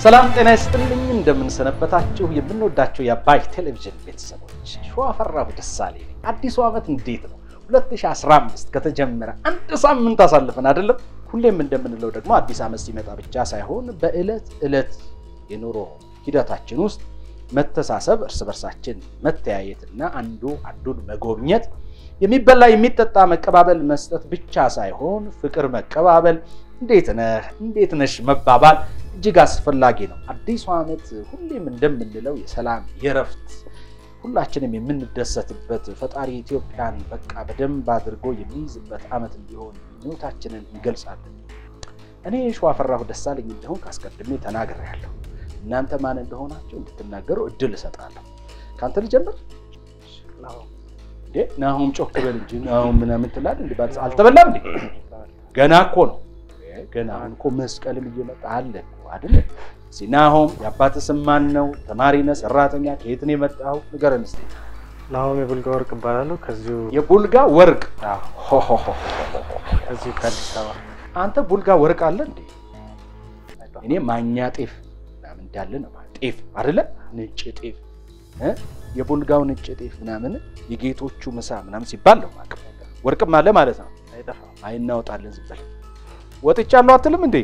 ሰላም ጤና ይስጥልኝ። እንደምንሰነበታችሁ የምንወዳቸው የአባይ ቴሌቪዥን ቤተሰቦች ሸዋፈራሁ ደሳሌ ነኝ። አዲሱ ዓመት እንዴት ነው? 2015 ከተጀመረ አንድ ሳምንት አሳልፈን አይደለም? ሁሌም እንደምንለው ደግሞ አዲስ ዓመት ሲመጣ ብቻ ሳይሆን በዕለት ዕለት የኑሮ ሂደታችን ውስጥ መተሳሰብ፣ እርስ በርሳችን መተያየትና አንዱ አንዱን መጎብኘት የሚበላ የሚጠጣ መቀባበል መስጠት ብቻ ሳይሆን ፍቅር መቀባበል፣ እንዴት ነህ እንዴት ነሽ መባባል እጅግ አስፈላጊ ነው። አዲሱ ዓመት ሁሌም እንደምንለው የሰላም የረፍት ሁላችንም የምንደሰትበት ፈጣሪ ኢትዮጵያን በቃ በደንብ አድርጎ የሚይዝበት ዓመት እንዲሆን ምኞታችንን እንገልጻለን። እኔ ሸዋፈራሁ ደሳለኝ እንደሆን ካስቀድሜ ተናግሬያለሁ። እናንተ ማን እንደሆናችሁ እንድትናገሩ እድል እሰጣለሁ። ከአንተ ልጀምር። እንዴ ናሁም ጮክ በል እንጂ ናሁም ምናምን ትላለህ። እንዴ ባል አልተበላም እንዴ? ገና እኮ ነው። ገና አሁን እኮ መስቀልም እየመጣ አለ እኮ አይደል? እስኪ ናሁም የአባትህ ስም ማን ነው? ተማሪ ነህ? ሰራተኛ? ከየት ነው የመጣኸው? ንገረን እስኪ። ናሆም የቡልጋ ወርቅ እባላለሁ። ከዚሁ የቡልጋ ወርቅ ሆሆሆ። ከዚሁ ከአዲስ አበባ አንተ ቡልጋ ወርቅ አለ እንዴ? እኔ ማኛ ጤፍ ምናምን እንዳለ ነው ማለት ጤፍ አይደለ? ነጭ ጤፍ እ የቡልጋው ነጭ ጤፍ ምናምን የጌቶቹ ምሳ ምናምን ሲባል ነው ማለት ወርቅም አለ ማለት ነው። አይጠፋም። አይ እናወጣለን ዝም በል ወጥቻለሁ አትልም እንዴ?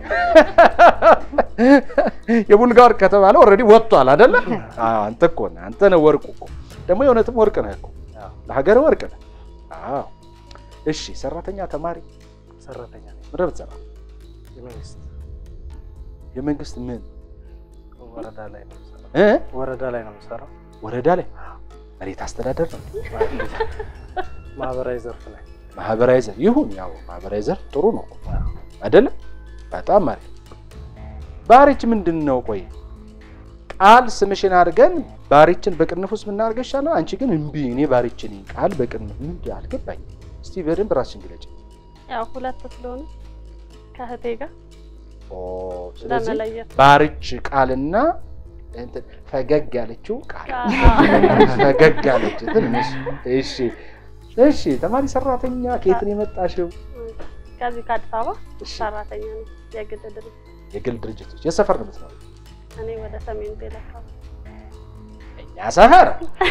የቡልጋ ወርቅ ከተባለ ኦልሬዲ ወጥቷል አይደለ? አዎ አንተ እኮ ነህ አንተ ነህ ወርቁ እኮ ደግሞ የእውነትም ወርቅ ነህ እኮ ለሀገር ወርቅ ነህ። አዎ እሺ። ሰራተኛ ተማሪ ሰራተኛ ነኝ። ምንድን ነው የምትሰራው? የመንግስት የመንግስት ምን ወረዳ ላይ ነው የምሰራው። እ ወረዳ ላይ ነው የምሰራው። ወረዳ ላይ መሬት አስተዳደር ነው ማህበራዊ ዘርፍ ላይ ማህበራዊ ዘርፍ ይሁን ያው ማህበራዊ ዘርፍ ጥሩ ነው እኮ አይደለም? በጣም አሪፍ። ባሪች ምንድን ነው? ቆይ ቃል ስምሽን አድርገን ባሪችን በቅንፍ ውስጥ ብናደርገው ይሻላል። አንቺ ግን እምቢ፣ እኔ ባሪች ነኝ ቃል በቅንፍ ምንድን አልገባኝ። እስቲ በደንብ ራስሽን ግለጭ። ያው ሁለት ስለሆነ ከእህቴ ጋር ኦ ስለዚህ ለመለየት ባሪች ቃልና እንትን ፈገግ ያለችው ቃል አዎ። ፈገግ ያለችው ትንሽ። እሺ እሺ። ተማሪ ሰራተኛ ከየት ነው የመጣሽው? ከዚህ ከአዲስ አበባ እሺ ሰራተኛ ነኝ። የግል ድርጅት የግል ድርጅቶች የሰፈር ነው የምትኖሪው? እኔ ወደ ሰሜን ቤል አካባቢ እኛ ሰፈር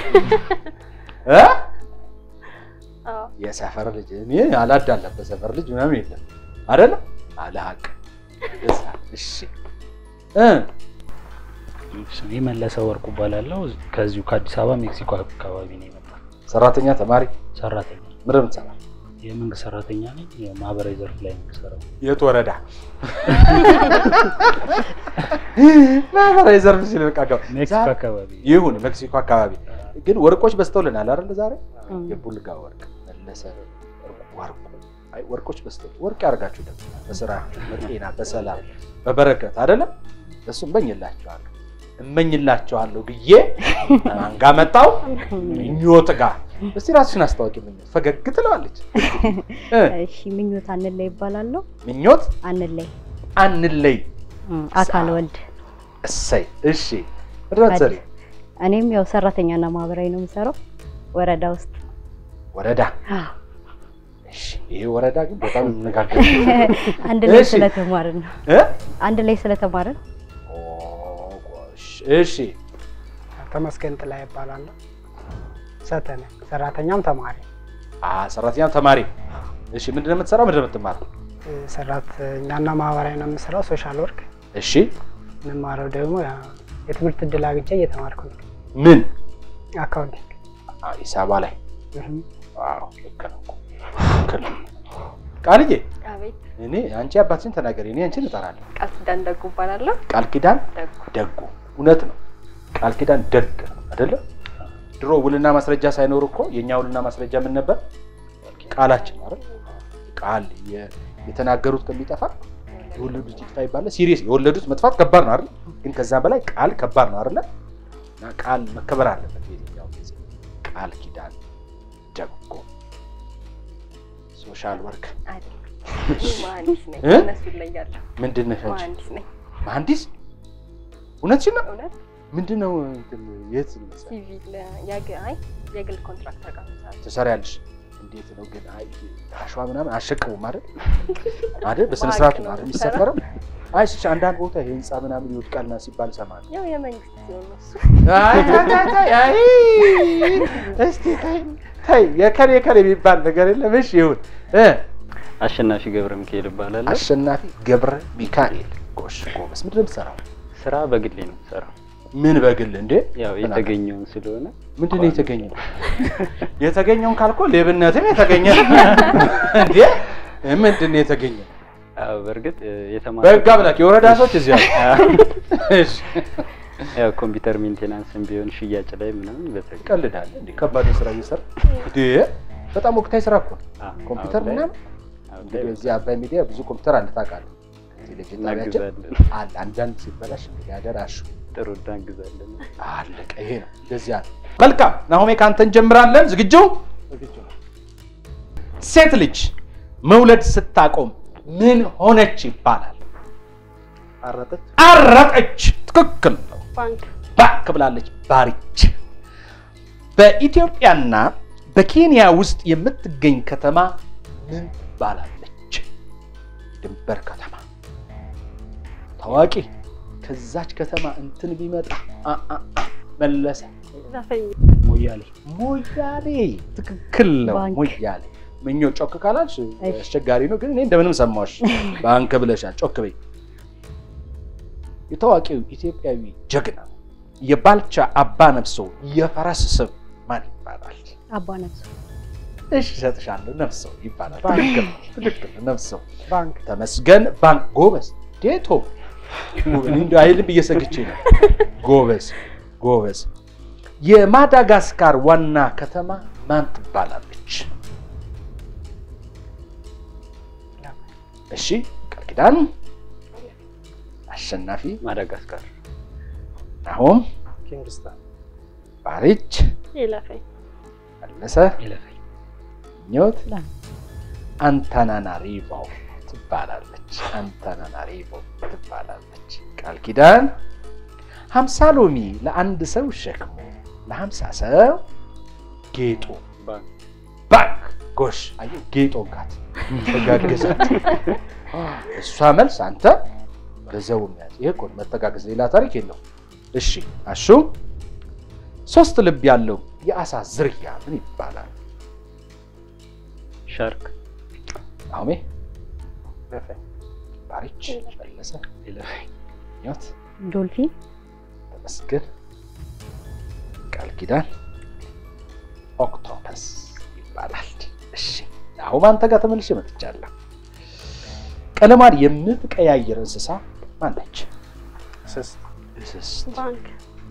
እ አዎ። የሰፈር ልጅ እኔ አላዳለበት ሰፈር ልጅ ምናምን የለም አይደለ? አለ ሀቅ እዛ። እሺ እ ስሜ መለሰ ወርቁ እባላለሁ። ከዚሁ ከአዲስ አበባ ሜክሲኮ አካባቢ ነው የመጣው። ሰራተኛ ተማሪ ሰራተኛ ምንድን ነው የምትሰራው? የመንግስት ሰራተኛ ነኝ። የማህበራዊ ዘርፍ ላይ ነው የምሰራው። የት ወረዳ? ማህበራዊ ዘርፍ ሲል በቃ ገባ። ሜክሲኮ ዛሬ- አካባቢ ይሁን ሜክሲኮ አካባቢ ግን ወርቆች በዝተውልናል አይደል? ዛሬ የቡልጋ ወርቅ መለሰ ወርቁ። አይ ወርቆች በዝተው ወርቅ ያደርጋችሁ ደግሞ በስራችሁ በጤና በሰላም በበረከት አይደለም። እሱ እመኝላችኋለሁ እመኝላችኋለሁ ብዬ ማን ጋ መጣው? ምኞት ጋር። እስቲ ራስሽን አስታዋቂ። ምኞት ፈገግ ትለዋለች። እ እሺ ምኞት አንለይ ይባላለሁ። ምኞት አንለይ አንለይ። እም፣ አካል ወልድ እሰይ። እሺ ምድረት ዘሪ እኔም ያው ሰራተኛና ማህበራዊ ነው የምሰራው ወረዳ ውስጥ ወረዳ። እሺ ይሄ ወረዳ ግን በጣም እንነጋገር አንድ ላይ እሺ። ስለተማርን ነው እ አንድ ላይ ስለተማርን ኦ ጎሽ። እሺ ተመስገን ጥላ ይባላለሁ። ሰተነ ሰራተኛም ተማሪ አ ሰራተኛም ተማሪ። እሺ ምንድን ነው የምትሰራው? ምንድን ነው የምትማረው? እ፣ ሰራተኛና ማህበራዊ ነው የምሰራው። ሶሻል ወርክ እሺ የምማረው ደግሞ ያው የትምህርት እድል አግኝቼ እየተማርኩ ነው። ምን አካውንቲንግ አዲስ አበባ ላይ እህም። ዋው ልክ ነው እኮ ልክ ነው። ቃልዬ አቤት እኔ አንቺ አባትሽን ተናገሪ፣ እኔ አንቺን እጠራለሁ። ቃል ኪዳን ደጉ እባላለሁ። ቃል ኪዳን ደጉ ደጉ። እውነት ነው። ቃል ኪዳን ደግ ነው አይደለ? ድሮ ውልና ማስረጃ ሳይኖር እኮ የእኛ ውልና ማስረጃ ምን ነበር? ቃላችን አይደል? ቃል የ- የተናገሩት ከሚጠፋ የወለዱት ይጥፋ ይባላል። ሲሪየስ የወለዱት መጥፋት ከባድ ነው አይደል? ግን ከዛ በላይ ቃል ከባድ ነው አይደለ? እና ቃል መከበር አለበት በየትኛው ጊዜ። ቃል ኪዳን ደጉ ሶሻል ወርክ አይደለም እኔ መሀንዲስ ነኝ። እ? እነሱ እለያለሁ። ምንድን ነሽ አንቺ? መሀንዲስ ነኝ። መሀንዲስ? እውነትሽን ነው? እውነት ምንድን ነው እንትን የት ነው የምትሰሪው? ሲቪል የግ- አይ የግል ኮንትራክተር ጋር ምሳሌ ትሰሪያለሽ? እንዴት ነው ግን? አይ አሸዋ ምናምን አሸክሙም አይደል? አይደል? በስነ ስርዓቱ ነው አይደል የሚሰፈረው? አይ እሺ፣ አንዳንድ ቦታ ይሄ ህንፃ ምናምን ይወድቃልና ሲባል እሰማለሁ። ያው የመንግስት ሲሆን ነው እሱ። አይ ተይ ተይ ተይ፣ አይ እስቲ ተይ ተይ፣ የከሌ ከሌ የሚባል ነገር የለም። እሺ ይሁን እ አሸናፊ ገብረ ሚካኤል እባላለሁ። አሸናፊ ገብረ ሚካኤል። ጎሽ ጎበዝ። ምንድን ነው የምትሰራው? ስራ በግሌ ነው የምሰራው። ምን በግል እንዴ? ያው የተገኘውን ስለሆነ ምንድን ነው የተገኘው? የተገኘውን ካልኮ ሌብነትም የተገኘ እንዴ? ምንድን ነው የተገኘው? አዎ፣ በእርግጥ እ፣ የተማረ በህግ አምላክ የወረዳ ሰዎች እዚህ አሉ። እሺ ያው ኮምፒውተር ሜንቴናንስም ቢሆን ሽያጭ ላይ ምናምን በተገኘ ቀልዳለህ እንዴ? ከባድ ስራ እየሰራ እንዴ? በጣም ወቅታዊ ስራ እኮ ነው። አዎ፣ ኮምፒውተር አሁን ላይ- ምናምን አሁን ላይ እንግዲህ እዚህ አባይ ሚዲያ ብዙ ኮምፒውተር አለ ታውቃለህ። ቴሌቪዥን ጣቢያችን እናግዛለን። አለ። አንዳንድ ሲበላሽ እንግዲህ አደራሽ ጥሩ እናግዛለን። አለቀ። ይሄ ነው እንደዚህ አለ። መልካም ናሆሜ፣ ከአንተ እንጀምራለን። ዝግጁ? ዝግጁ ነው። ሴት ልጅ መውለድ ስታቆም ምን ሆነች ይባላል? አረጠች። አረጠች። ትክክል ነው። ባንክ ባክ ብላለች። ባሪች። በኢትዮጵያና በኬንያ ውስጥ የምትገኝ ከተማ ምን ባላለች? ድንበር ከተማ ታዋቂ። ከዛች ከተማ እንትን ቢመጣ አ አ አ መለሰ ዘፈኝ ሞያሌ ሞያሌ። ትክክል ነው። ባንክ። ሞያሌ ምኞ ጮክ ካላች እሺ። አስቸጋሪ ነው፣ ግን እኔ እንደምንም ሰማሽ። ባንክ ብለሻል። ጮክ በይ። የታዋቂው ኢትዮጵያዊ ጀግና የባልቻ አባ ነፍሶ የፈረስ ስም ማን ይባላል? አባ ነፍሱ እሺ እሰጥሻለሁ። ነፍሰው ይባላል። ባንክ። ትክክል ነው፣ ትክክል ነው። ነፍሰው ባንክ ተመስገን ባንክ። ጎበዝ ዴቶ እንዲ አይልም ብዬ ሰግቼ ነው። ጎበዝ ጎበዝ። የማዳጋስካር ዋና ከተማ ማን ትባላለች? እሺ ቃል ኪዳን፣ አሸናፊ፣ ማዳጋስካር ናሆም፣ ኪንግስታን ባሪች፣ ይለፈኝ መለሰ፣ ይለፈኝ ኞት ላ- አንታናናሪቮ ትባላለች። አንታናናሪቮ ትባላለች። ቃል ኪዳን ሀምሳ ሎሚ ለአንድ ሰው ሸክሙ ለሀምሳ ሰው ጌጡ ባንክ ባንክ ጎሽ አየህ ጌጦ ጋት ተጋገዛት እሷ መልስ አንተ በዘው መያዝ ይሄ እኮ ነው መተጋገዝ ሌላ ታሪክ የለው እሺ አሹ ሶስት ልብ ያለው የአሳ ዝርያ ምን ይባላል ሻርክ አሁሜ ለፈኝ ባሪች መለሰ ይለፈኝ ኞት ዶልፊን ተመስገን ቃል ኪዳን ኦክቶፐስ ይባላል። እሺ አሁን አንተ ጋር ተመልሼ መጥቻለሁ። ቀለሟን የምትቀያየር እንስሳ ማነች? ስስ እንስስት። ባንክ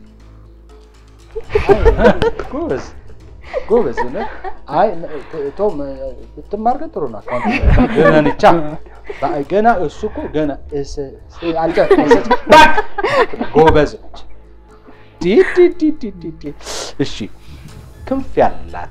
ጎበዝ ጎበዝ ነህ። አይ ት- ቶም ብትማር ግን ጥሩ ነው። አካውንት ገና ነቻ በ- ገና እሱ እኮ ገና እስ- ስ- አልጨ- እስ- ባክ! ጎበዝ ነች። ዲ ዲ ዲ ዲ ዲ ዲ። እሺ ክንፍ ያላት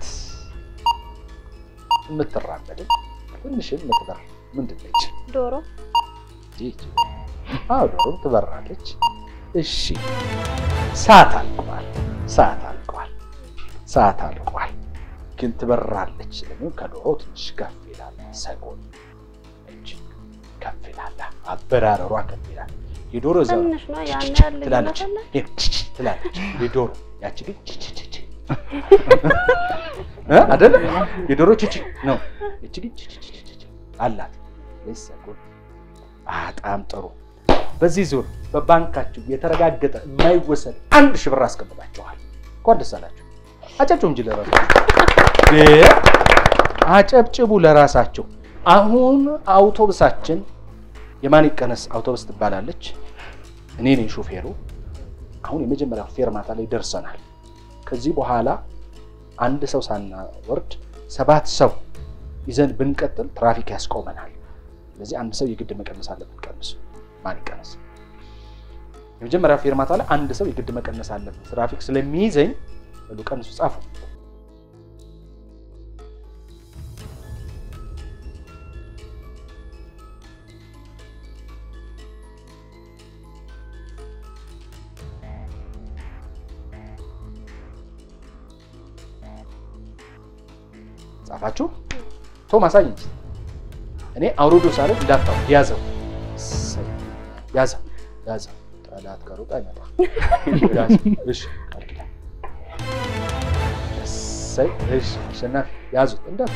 የምትራመድ ትንሽም የምትበር ምንድን ነች? ዶሮ ይቺ አዎ ዶሮም ትበራለች። እሺ ሰዓት አልቋል። ሰዓት አልቋል። ሰዓት አልቋል። ግን ትበራለች። ለምን ከዶሮ ትንሽ ከፍ ይላል። ሰጎን እጅ ከፍ ይላል። አበራረሯ ከፍ ይላል። የዶሮ ዘ ትንሽ ነው ያን ችች ያህል ትላለች ልዩነት አለ? ይኸው ችች ትላለች የዶሮ ያቺ ግን ችች ችች እ አይደለም የዶሮ ችች ነው። ይቺ ግን ችች ችች ችች አላት። ወይስ ሰጎን? በጣም ጥሩ። በዚህ ዙር በባንካችሁ የተረጋገጠ የማይወሰድ አንድ ሺህ ብር አስቀምጣችኋል። እንኳን ደስ አላችሁ። አጨብጭቡ እንጂ ለራሳችሁ እ አጨብጭቡ ለራሳቸው። አሁን አውቶቡሳችን የማን ይቀነስ አውቶቡስ ትባላለች። እኔ ነኝ ሾፌሩ። አሁን የመጀመሪያው ፌርማታ ላይ ደርሰናል። ከዚህ በኋላ አንድ ሰው ሳናወርድ ሰባት ሰው ይዘን ብንቀጥል ትራፊክ ያስቆመናል። ስለዚህ አንድ ሰው የግድ መቀነስ አለብን። ቀንሱ። ማን ይቀነስ? የመጀመሪያው ፌርማታ ላይ አንድ ሰው የግድ መቀነስ አለብን። ትራፊክ ስለሚይዘኝ በሉ ቀንሱ፣ ጻፉ። ጻፋችሁ? ቶም አሳይ እንጂ እኔ አውርዶ ሳለ እንዳታው ያዘው። እሰይ። ያዘው ያዘው። ጠላት ከሩቅ አይመጣም። ያዘው። እሺ ቃል ኪዳን እሰይ። እሺ አሸናፊ ያዙት እንዳት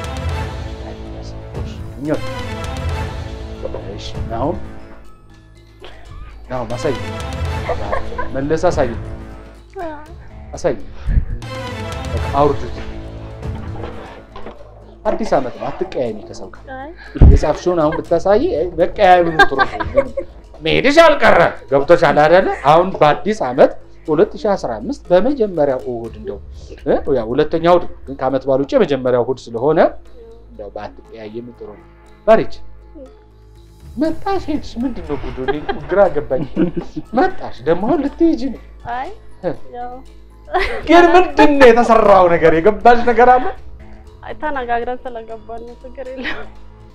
ምኞት እሺ ናሁም ናሁም አሳይ መለስ አሳይ አሳይ በቃ አውርዱት። አዲስ ዓመት ነው፣ አትቀያየሚ ከሰው ጋር አይ የጻፍሽውን አሁን ብታሳይ መቀያየሚ ጥሩ ነው። መሄድሽ አልቀረ ገብቶሻል አይደለ? አሁን በአዲስ ዓመት 2015 በመጀመሪያው እሑድ እንደው እ ያው ሁለተኛው እሑድ ግን ከዓመት በዓል ውጭ የመጀመሪያው እሑድ ስለሆነ እንደው ባትቀያየሚ ጥሩ ነው። ባሪች መጣሽ ሄድሽ፣ ምንድን ነው ጉዱ? እኔ እኮ ግራ ገባኝ። መጣሽ ደግሞ አሁን ልትሄጂ ነው። አይ ያው ግን ምንድን ነው የተሰራው ነገር? የገባሽ ነገር አለ? አይ ተነጋግረን ስለገባን ነው ችግር የለም።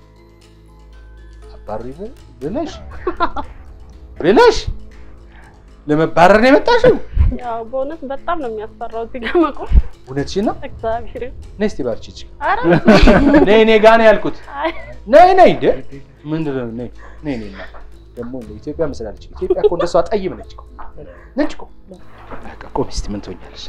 አባሪ ብለሽ ብለሽ ለመባረር ነው የመጣሽው? ያው በእውነት በጣም ነው የሚያስፈራው እዚህ ጋር መቆም። እውነትሽን ነው? እግዚአብሔር ነይ እስቲ ባርቺ እቺ ኧረ ነይ እኔ ጋር ነው ያልኩት። አይ ነይ ነይ እንደ ምንድን ነው ነይ ነይ ነይ እና ደግሞ እንደ ኢትዮጵያ መስላለች። ኢትዮጵያ እኮ እንደሷ ጠይም ነች እኮ ነች እኮ። በቃ ቆይ እስቲ ምን ትሆኛለሽ?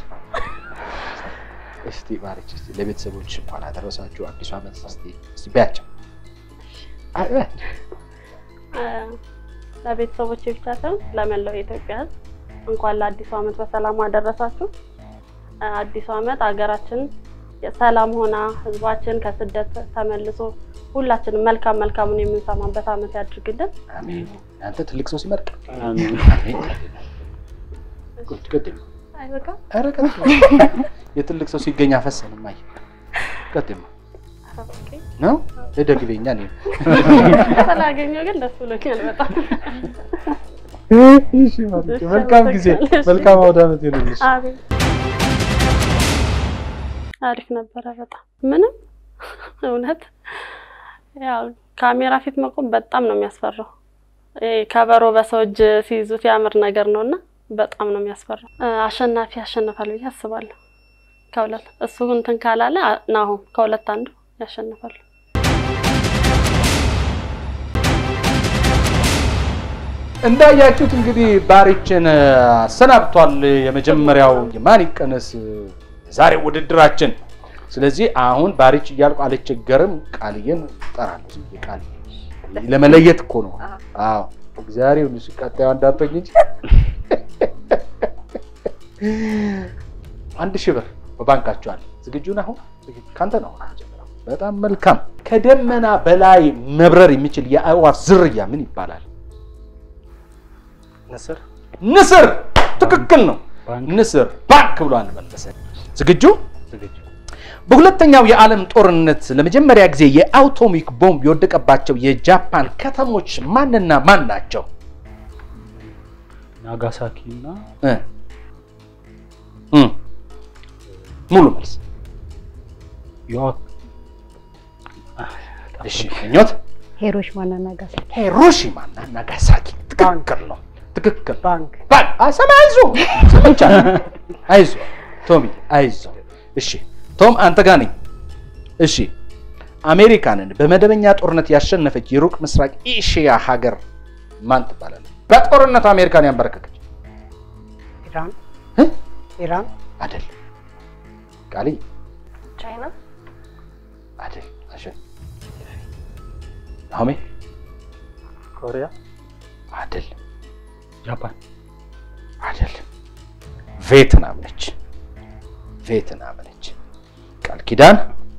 እስቲ ባርቺ እስቲ ለቤተሰቦች እንኳን አደረሳችሁ አዲሱ ዓመት እስቲ እስቲ በያቸው። አይ በያቸው። እ፣ ለቤተሰቦቼ ብቻ ሳይሆን ለመላው የኢትዮጵያ ሕዝብ እንኳን ለአዲሱ ዓመት በሰላም አደረሳችሁ። እ፣ አዲሱ ዓመት ሀገራችን ሰላም ሆና ሕዝባችን ከስደት ተመልሶ ሁላችንም መልካም መልካሙን የምንሰማበት ዓመት ያድርግልን። አሜን። አንተ ትልቅ ሰው ሲመርቅ አሜን። አሜን። ቁጭ ቀጥል። አይ በቃ ኧረ ቀጥል። የትልቅ ሰው ሲገኝ አፈሰን ማይ ቀጥል ኦኬ። ነው እደግቤኛ ነው ስላገኘሁ ግን ደስ ብሎኛል በጣም። እሺ ማለት መልካም ጊዜ መልካም አውደ ዓመት ይሁንልሽ። አቤት አሪፍ ነበረ በጣም ምንም እውነት ያው ካሜራ ፊት መቆም በጣም ነው የሚያስፈራው። ይሄ ከበሮ በሰው እጅ ሲይዙት ያምር ነገር ነው እና በጣም ነው የሚያስፈራው። እ፣ አሸናፊ ያሸንፋል ብዬ አስባለሁ። ከሁለት እሱ እንትን ካላለ አ- ናሆም ከሁለት አንዱ ያሸንፋል። እንዳያችሁት እንግዲህ ባሪችን አሰናብቷል። የመጀመሪያው የማን ይቀነስ ዛሬ ውድድራችን። ስለዚህ አሁን ባሪች እያልኩ አልቸገርም፣ ቃልዬን እጠራለሁ። ዝም ብዬ ቃል ለመለየት እኮ ነው። አዎ እግዚአብሔር ይሁንሽ። ቀጣዩ እንዳትሆኝ እንጂ አንድ ሺህ ብር በባንካችሁ አለ። ዝግጁ ነህ? አሁን ካንተ ነው አሁን የምጀምረው። በጣም መልካም። ከደመና በላይ መብረር የሚችል የአእዋፍ ዝርያ ምን ይባላል? ንስር ንስር። ትክክል ነው። ባንክ ንስር ባንክ ብሏል መለሰ። ዝግጁ? ዝግጁ በሁለተኛው የዓለም ጦርነት ለመጀመሪያ ጊዜ የአቶሚክ ቦምብ የወደቀባቸው የጃፓን ከተሞች ማንና ማን ናቸው? ናጋሳኪ እና እ እ ሙሉ መልስ። ዮ እሺ ምኞት ሂሮሺማና ናጋሳኪ ሂሮሺማ እና ናጋሳኪ ትክክል ነው። ትክክል ባንክ ባል አሰማ አይዞ ሰምቻለሁ። አይዞ ቶሚ አይዞ። እሺ ቶም አንተ ጋር ነኝ። እሺ አሜሪካንን በመደበኛ ጦርነት ያሸነፈች የሩቅ ምስራቅ ኤሽያ ሀገር ማን ትባላለች? በጦርነቱ አሜሪካን ያንበረከከች ኢራን እ? ኢራን አደል ቃሊ ቻይና አደል አሸን ናሆሜ ኮሪያ አደል ጃፓን አይደል ቬትናም ነች። ቬትናም ነች። ቃል ኪዳን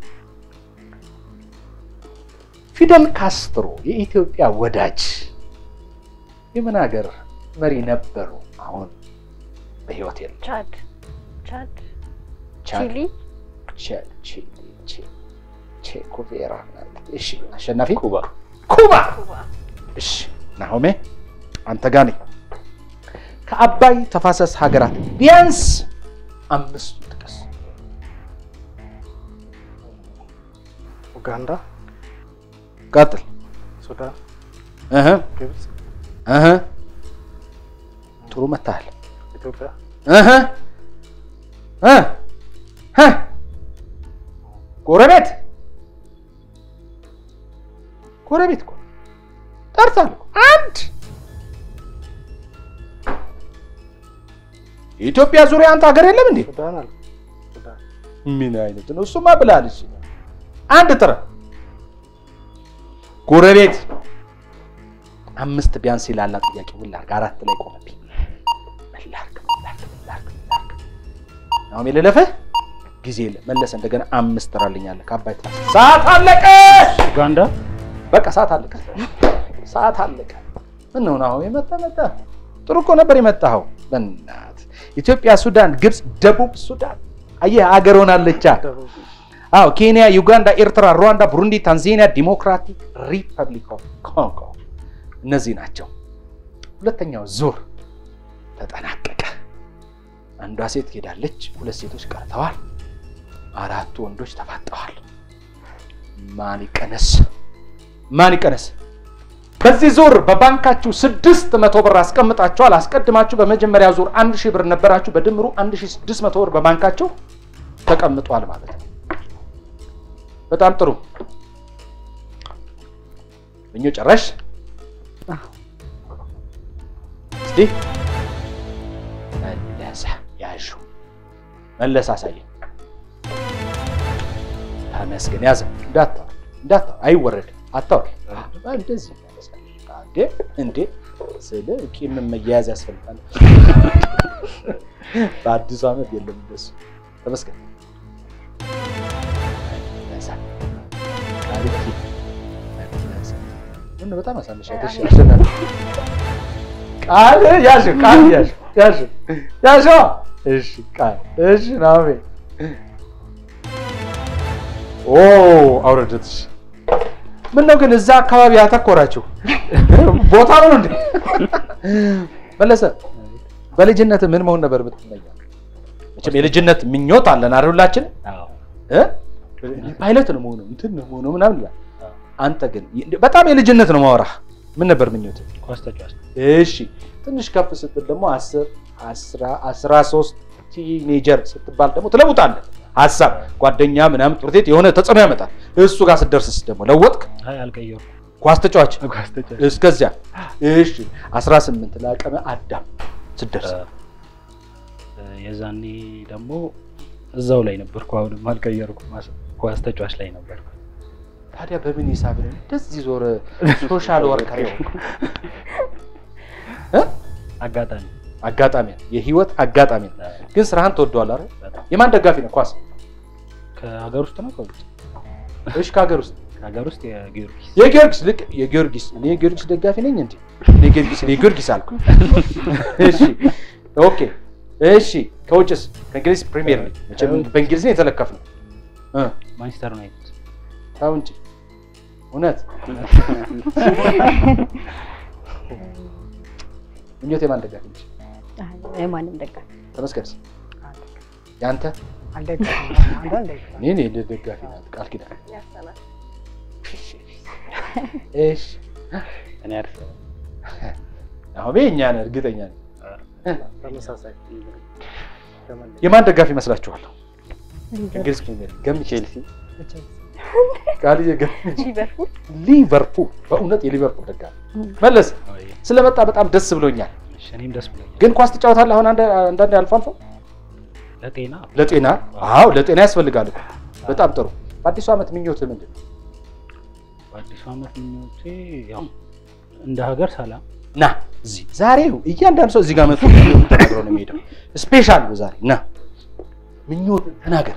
ፊደል ካስትሮ የኢትዮጵያ ወዳጅ የምን ሀገር መሪ ነበሩ? አሁን በህይወት የለም። ቻድ ቻድ ቻድ፣ ቺሊ ቻ- ቺሊ፣ ቺ- ቼኮቬራ ናት። እሺ አሸናፊ ኩባ ኩባ። ኩባ እሺ ናሆሜ አንተ ጋር ነኝ። ከአባይ ተፋሰስ ሀገራት ቢያንስ አምስቱ ጥቀስ። ኡጋንዳ ቀጥል። ሱዳን እህ ግብፅ እህ ጥሩ መታሃል። ኢትዮጵያ እህ እ እ ጎረቤት ጎረቤት እኮ ጠርታለሁ። አንድ የኢትዮጵያ ዙሪያ አንተ ሀገር የለም እንዴ? ሱዳን አለ ሱዳን ምን አይነት ነው? እሱማ ብላለች። አንድ ጥረ ጎረቤት አምስት ቢያንስ ይላላ ጥያቄ ምን ላድርግ? አራት ላይ ቆመብኝ። ምን ላድርግ? ምን ላድርግ? ምን ላድርግ? ምን ላድርግ? አሁን የለለፈህ ጊዜ የለ መለሰ። እንደገና አምስት ጥራልኛለህ ከአባይ ትራስ ሰዓት አለቀ። ኡጋንዳ በቃ ሰዓት አለቀ። ሰዓት አለቀ። ምን ነው አሁን የመጣ መጣ። ጥሩ እኮ ነበር የመጣኸው። በእናትህ ኢትዮጵያ፣ ሱዳን፣ ግብፅ፣ ደቡብ ሱዳን አየህ አገር ሆናለቻ። ደቡብ አዎ ኬንያ፣ ዩጋንዳ፣ ኤርትራ፣ ሩዋንዳ፣ ቡሩንዲ፣ ታንዛኒያ፣ ዲሞክራቲክ ሪፐብሊክ ኦፍ ኮንጎ እነዚህ ናቸው። ሁለተኛው ዙር ተጠናቀቀ። አንዷ ሴት ሄዳለች፣ ሁለት ሴቶች ቀርተዋል፣ አራቱ ወንዶች ተፋጠዋል። ማን ይቀነስ? ማን ይቀነስ? በዚህ ዙር በባንካችሁ ስድስት መቶ ብር አስቀምጣችኋል። አስቀድማችሁ በመጀመሪያ ዙር አንድ ሺህ ብር ነበራችሁ። በድምሩ አንድ ሺህ ስድስት መቶ ብር በባንካችሁ ተቀምጧል ማለት ነው። በጣም ጥሩ እኞ ጨረሽ? እስቲ መለሰ ያዡ መለሰ አሳየኝ። ተመስገን ያዘ። እንዳታወር እንዳታወር፣ አይወረድም። አታወር እንደዚህ ይመለሳል። እንዴ እንዴ ስለ ቂም መያያዝ ያስፈልጋል። በአዲሱ ዓመት የለም እንደሱ። ተመስገን መለሰ ቃልኪ መለሰ ምን በጣም አሳነሻ ደሽ አሸናፊ ቃል ያዥ ቃል ያዥ ያዥ ያዥ እሺ ቃል እሺ ናሜ ኦ አውረደትሽ ምን ነው ግን እዛ አካባቢ ያተኮራችሁ ቦታ ነው እንዴ መለሰ በልጅነት ምን መሆን ነበር የምትመኘው መቼም የልጅነት ምኞት አለን አይደል ሁላችን አዎ እ እኔ ፓይለት ነው መሆነው እንትን ነው መሆነው ምናምን ይላል አንተ ግን በጣም የልጅነት ነው ማወራህ ምን ነበር ምኞት ኳስ ተጫዋች እሺ ትንሽ ከፍ ስትል ደግሞ አስር አስራ አስራ ሶስት ቲኔጀር ስትባል ደግሞ ትለውጣለህ ሀሳብ ጓደኛ ምናምን ትምህርት ቤት የሆነ ተጽዕኖ ያመጣል እሱ ጋር ስትደርስስ ደግሞ ለወጥክ አይ አልቀየርኩም ኳስ ተጫዋች ኳስ ተጫዋች እስከዚያ እሺ 18 ለአቅመ አዳም ስትደርስ እ፣ የዛኔ ደግሞ እዛው ላይ ነበርኩ አሁንም አልቀየርኩም ማስ- ኳስ ተጫዋች ላይ ነበርኩ ታዲያ በምን ሂሳብ ነው እንደዚህ ዞረ ሶሻል ወርከር የሆንክ? እ? አጋጣሚ አጋጣሚ ነው የህይወት አጋጣሚ ነው ግን ስራህን ትወደዋለህ አይደል በጣም የማን ደጋፊ ነው ኳስ ከሀገር ውስጥ ነው ከውጭ እሺ ከሀገር ውስጥ ከሀገር ውስጥ የጊዮርጊስ የጊዮርጊስ ልክ የጊዮርጊስ እኔ የጊዮርጊስ ደጋፊ ነኝ እንዴ እኔ ጊዮርጊስ እኔ ጊዮርጊስ አልኩ እሺ ኦኬ እሺ ከውጭስ ከእንግሊዝ ፕሪሚየር ሊግ መቼም በእንግሊዝ ነው የተለከፍነው እ ማንቸስተር ዩናይትድ ተው እንጂ እውነት ምኞት የማን ደጋፊ ነች የማንም ደጋፊ ተመስገንስ የአንተ አልደግፍም። አንዱ አልደግፍም። እኔ እኔ ደጋፊ ናት ቃል ኪዳን እሺ እኔ አርሰናል አሁን እኛ ነን እርግጠኛ ነን ተመሳሳይ ተመለስ የማን ደጋፊ ይመስላችኋል እንግሊዝ ፕሪሚየር ሊግ ገምቼ ቼልሲ ቃልዬ ገምቼ ሊቨርፑል ሊቨርፑል በእውነት የሊቨርፑል ደጋፊ መለስ ስለመጣ በጣም ደስ ብሎኛል እሺ፣ እኔም ደስ ብሎኛል ግን ኳስ ትጫወታለህ አሁን አንድ- አንዳንዴ አልፎ አልፎ ለጤና ለጤና አዎ ለጤና ያስፈልጋል እኮ በጣም ጥሩ በአዲሱ ዓመት ምኞትህ ምንድን ነው በአዲሱ ዓመት ምኞቴ ያው እንደ ሀገር ሰላም ና እዚህ ዛሬው እያንዳንዱ ሰው እዚህ ጋር መጥቶ ተናግሮ ነው የሚሄደው ስፔሻል ነው ዛሬ ና ምኞት ተናገር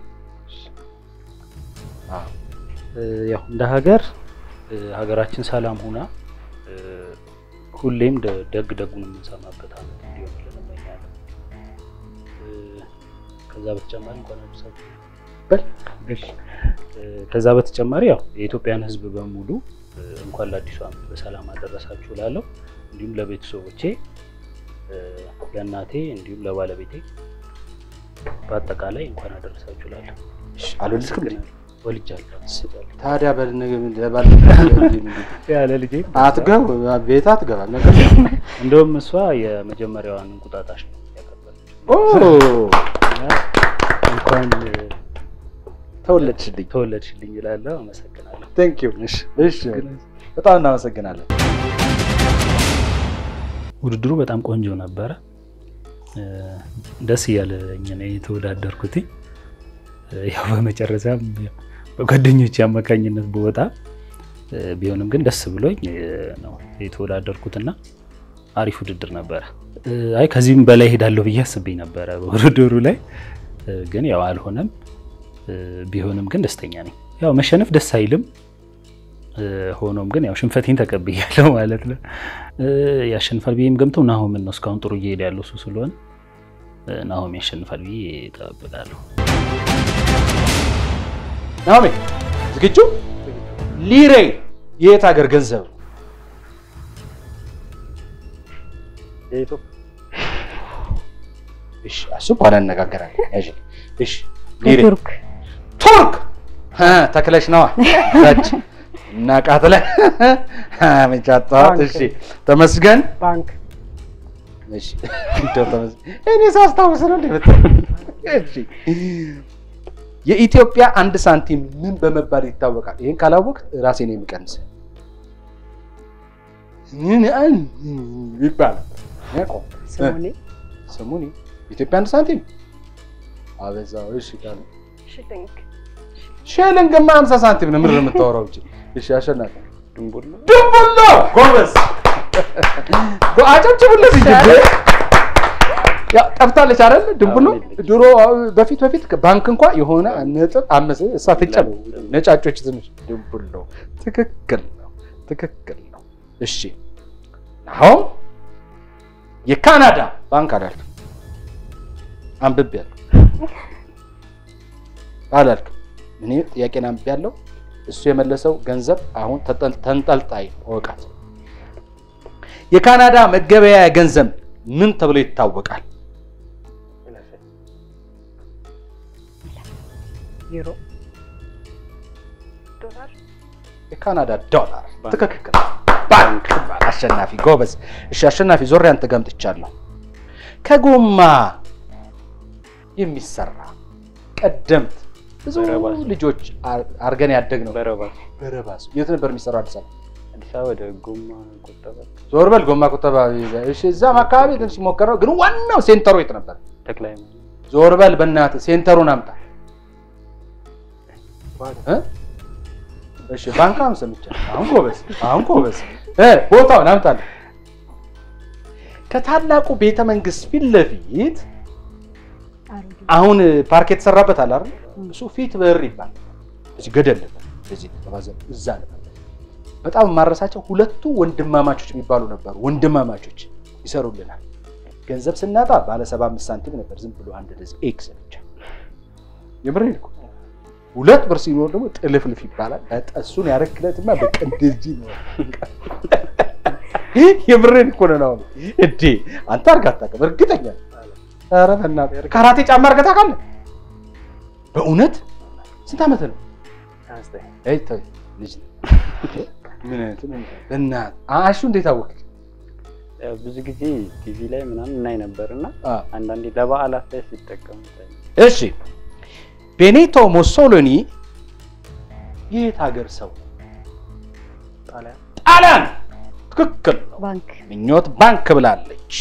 አዎ እ፣ ያው እንደ ሀገር እ፣ ሀገራችን ሰላም ሁና እ፣ ሁሌም ደ- ደግ ደጉን የምንሰማበት ዓመት እንዲሆንልን እመኛለሁ። እ፣ ከዛ በተጨማሪ እንኳን አደረሳችሁ በል እሺ። እ፣ ከዛ በተጨማሪ ያው የኢትዮጵያን ሕዝብ በሙሉ እ፣ እንኳን ለአዲሱ ዓመት በሰላም አደረሳችሁ እላለሁ። እንዲሁም ለቤተሰቦቼ እ፣ ለእናቴ እንዲሁም ለባለቤቴ በአጠቃላይ እንኳን አደረሳችሁ እላለሁ። እሺ አልወለድክም እንዴ? ወልጃለሁ። ታዲያ በባል ያለ ልጄ አትገብ ቤት አትገባም ነገር እንደውም እሷ የመጀመሪያዋን እንቁጣጣሽ ነው ያቀበለችው። ኦ እና እንኳን ተወለድሽልኝ ተወለድሽልኝ እላለሁ። አመሰግናለሁ። ቴንክ ዩ እሺ እሺ በጣም እናመሰግናለን ውድድሩ በጣም ቆንጆ ነበረ። ደስ እያለኝ ነው የተወዳደርኩት። ያው በመጨረሻም በጓደኞች አማካኝነት በወጣ ቢሆንም ግን ደስ ብሎኝ ነው የተወዳደርኩትና አሪፍ ውድድር ነበረ። አይ ከዚህም በላይ ሄዳለሁ ብዬ አስቤ ነበረ በውድድሩ ላይ ግን ያው አልሆነም። ቢሆንም ግን ደስተኛ ነኝ። ያው መሸነፍ ደስ አይልም። ሆኖም ግን ያው ሽንፈቴን ተቀብያለሁ ማለት ነው። ያሸንፋል ብዬም ገምተው ናሆምን ነው እስካሁን ጥሩ እየሄደ ያለው እሱ ስለሆነ ናሆም ያሸንፋል ብዬ እጠብቃለሁ። ናሆሜ ዝግጁ? ሊሬ የየት ሀገር ገንዘብ ነው? የኢትዮጵያ እሺ፣ እሱ በኋላ እንነጋገራለን። ያዥ። እሺ፣ ሊሬ ቱርክ ቱርክ እ ተክለሽ ነዋ ዛች እና ቃጥለ መጫጣት። እሺ፣ ተመስገን ባንክ እሺ፣ እንደው ተመስገን እኔ ሳስታውስ ነው እንደ መጣ። እሺ፣ የኢትዮጵያ አንድ ሳንቲም ምን በመባል ይታወቃል? ይሄን ካላወቅ ራሴ ነው የሚቀንስ ምን አን ይባላል? ያቆም ስሙኒ ስሙኒ ኢትዮጵያ አንድ ሳንቲም አበዛው። እሺ ካለ ሽልንግ ሽልንግማ 50 ሳንቲም ነው። ምንድን ነው የምታወራው? እቺ እሺ፣ አሸናፊ ድንቡል ነው። ድንቡሎ ጎበዝ፣ አጨብጭቡለት እንጂ ያው ጠፍታለች አይደል? ድንቡሎ ድሮ በፊት በፊት ባንክ እንኳ የሆነ ነጥብ አመሰ እሷ ትጨብ ነጫጮች ትንሽ ድንቡሎ። ትክክል ነው፣ ትክክል ነው። እሺ አሁን የካናዳ ባንክ አላልክም፣ አንብቤያለሁ አላልክም። እኔ ጥያቄን አንብቤያለሁ። እሱ የመለሰው ገንዘብ አሁን ተጠል- ተንጠልጣይ እወቃት። የካናዳ መገበያያ ገንዘብ ምን ተብሎ ይታወቃል? ዩሮ ዶላር የካናዳ ዶላር። ትክክል። ባንክ ይባላል። አሸናፊ ጎበዝ። እሺ አሸናፊ ዞሬ አንተ ገምጥቻለሁ። ከጎማ የሚሰራ ቀደምት ብዙ በረባስ። ልጆች አር- አርገን ያደግ ነው። በረባስ በረባስ የት ነበር የሚሰራው? አዲስ አበባ። አዲስ አበባ ወደ ጎማ ቁጠባ ዞር በል ጎማ ቁጠባ። እሺ እዛም አካባቢ ትንሽ ሲሞከር ነው፣ ግን ዋናው ሴንተሩ የት ነበር? ተክለ ሃይማኖት ዞር በል በእናትህ ሴንተሩን አምጣ። እ? እሺ ባንክ አሁን ሰምቻለሁ። አሁን ጎበዝ፣ አሁን ጎበዝ። እ ቦታውን አምጣልህ። ከታላቁ ቤተ መንግስት ፊት ለፊት አሮጌ አሁን ፓርክ የተሰራበት አለ አይደል? እሱ ፊት በር ይባላል። እዚህ ገደል ነበር፣ እዚህ ተባዘ እዛ ነበር። በጣም የማረሳቸው ሁለቱ ወንድማማቾች የሚባሉ ነበሩ። ወንድማማቾች ይሰሩልናል። ገንዘብ ስናጣ ባለ ሰባ አምስት ሳንቲም ነበር፣ ዝም ብሎ አንድ እንደዚህ ኤክስ ብቻ። የምሬን እኮ ሁለት ብር ሲኖር ደግሞ ጥልፍልፍ ይባላል። በጣም እሱን ያረክለትማ በቃ እንደዚህ ነው። የምሬን እኮ ነው። አሁን እንዴ አንተ አድርገህ አታውቅም? እርግጠኛ ነኝ። ኧረ በእናትህ ካራቴ ጫማ አድርገህ ታውቃለህ? በእውነት ስንት ዓመት ነው? አንስተህ አይ ተው ልጅ ነህ። ምን አይነት ምን በእናትህ አሹ እንዴት አወቅህ? ያው ብዙ ጊዜ ቲቪ ላይ ምናምን እናይ ነበር እና አ አንዳንዴ ለበዓላት ላይ ሲጠቀሙ ይታያል። እሺ ቤኔቶ ሞሶሎኒ የት ሀገር ሰው? ጣሊያን ጣሊያን። ትክክል ነው። ባንክ ምኞት ባንክ ብላለች።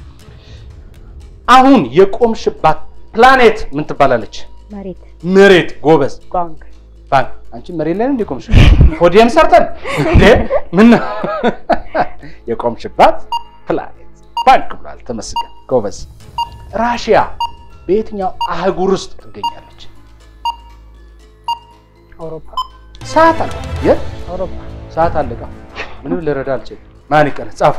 አሁን የቆምሽባት ፕላኔት ምን ትባላለች? መሬት መሬት። ጎበዝ ባንክ ባንክ። አንቺ መሬት ላይ ነው እንደ ቆምሽ? ፖዲየም ሰርተን እንዴ? ምን ነው የቆምሽባት ፕላኔት ባንክ ብሏል። ተመስገን ጎበዝ። ራሽያ በየትኛው አህጉር ውስጥ ትገኛለች? አውሮፓ ሰዓት አለ። የት አውሮፓ ሰዓት አለቃ። ምንም ልረዳ አልችልም። ማን ይቀር? ጻፉ።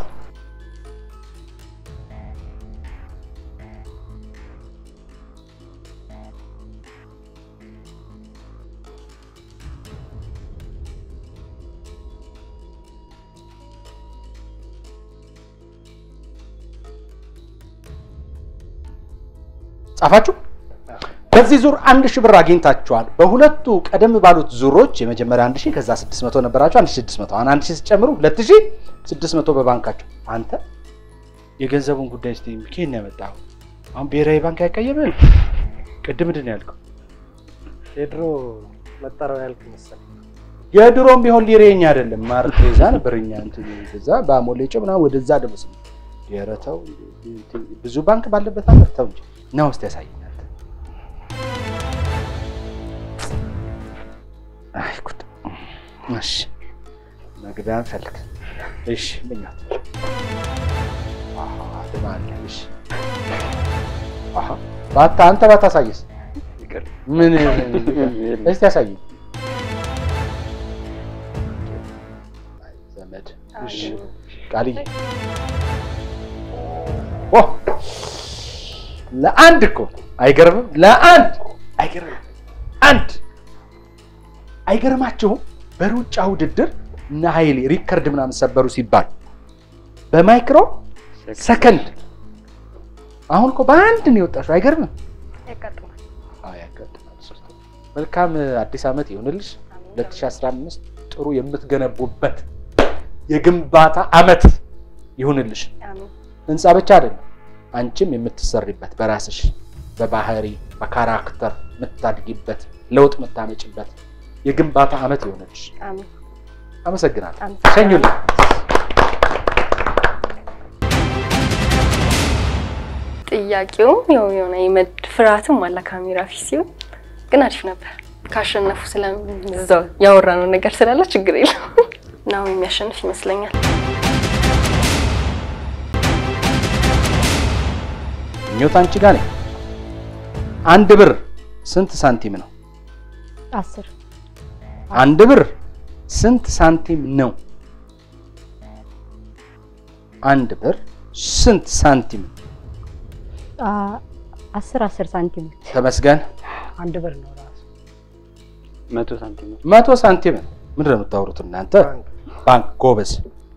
ጻፋችሁ? በዚህ ዙር አንድ ሺህ ብር አግኝታችኋል። በሁለቱ ቀደም ባሉት ዙሮች የመጀመሪያ አንድ ሺህ ከዛ ስድስት መቶ ነበራችሁ። አንድ ሺህ ስድስት መቶ አሁን አንድ ሺህ ሲጨምሩ ሁለት ሺህ ስድስት መቶ በባንካቸው። አንተ የገንዘቡን ጉዳይ ስ ኬን ያመጣው አሁን ብሔራዊ ባንክ አይቀየምም። ቅድም ምንድን ነው ያልከው? የድሮ መጠሪያው ያልክ መሰለኝ። የድሮም ቢሆን ሊሬኛ አይደለም ማር ትሬዛ ነበር። እኛ እንትን እዛ በአሞሌ ጮ ምናምን ወደዛ ደመስ ኧረ ተው ብዙ ባንክ ባለበት ሀገር ተው እንጂ እና ውስጥ ያሳየኛል። አይ ጉድ! እሺ መግቢያ እንፈልግ። እሺ ምኞት አሃ ትማለ እሺ አሃ ባታ አንተ ባታሳየስ ይቅር ምን እስቲ ያሳየኝ አይ ዘመድ እሺ ቃልዬ ኦ ለአንድ እኮ አይገርምም? ለአንድ አይገርምም? አንድ አይገርማችሁም? በሩጫ ውድድር እነ ኃይሌ ሪከርድ ምናምን ሰበሩ ሲባል በማይክሮ ሰከንድ አሁን እኮ በአንድ ነው የወጣሽው። አይገርምም? ያጋጥማል። አዎ ያጋጥማል። መልካም አዲስ ዓመት ይሁንልሽ። 2015 ጥሩ የምትገነቡበት የግንባታ ዓመት ይሁንልሽ። አሜን። ህንፃ ብቻ አይደለም፣ አንቺም የምትሰሪበት በራስሽ በባህሪ በካራክተር የምታድጊበት ለውጥ የምታመጭበት የግንባታ ዓመት ይሆንልሽ። አሜን። አመሰግናለሁ። አመሰግናለሁ። ሸኙልኝ። ጥያቄውም ያው የሆነ የመድ ፍርሃትም አለ ካሜራ ፊት ሲሆን ግን አሪፍ ነበር። ካሸነፉ ስለዛው ያወራነው ነገር ስላለ ችግር የለም እና አሁን የሚያሸንፍ ይመስለኛል። ምኞት አንቺ ጋር ነኝ። አንድ ብር ስንት ሳንቲም ነው? አስር አንድ ብር ስንት ሳንቲም ነው? አንድ ብር ስንት ሳንቲም? አ- አስር አስር ሳንቲሞች ተመስገን አንድ ብር ነው ራሱ መቶ ሳንቲም ነው። መቶ ሳንቲም ነው። ምንድን ነው የምታወሩት እናንተ? ባንክ ጎበዝ።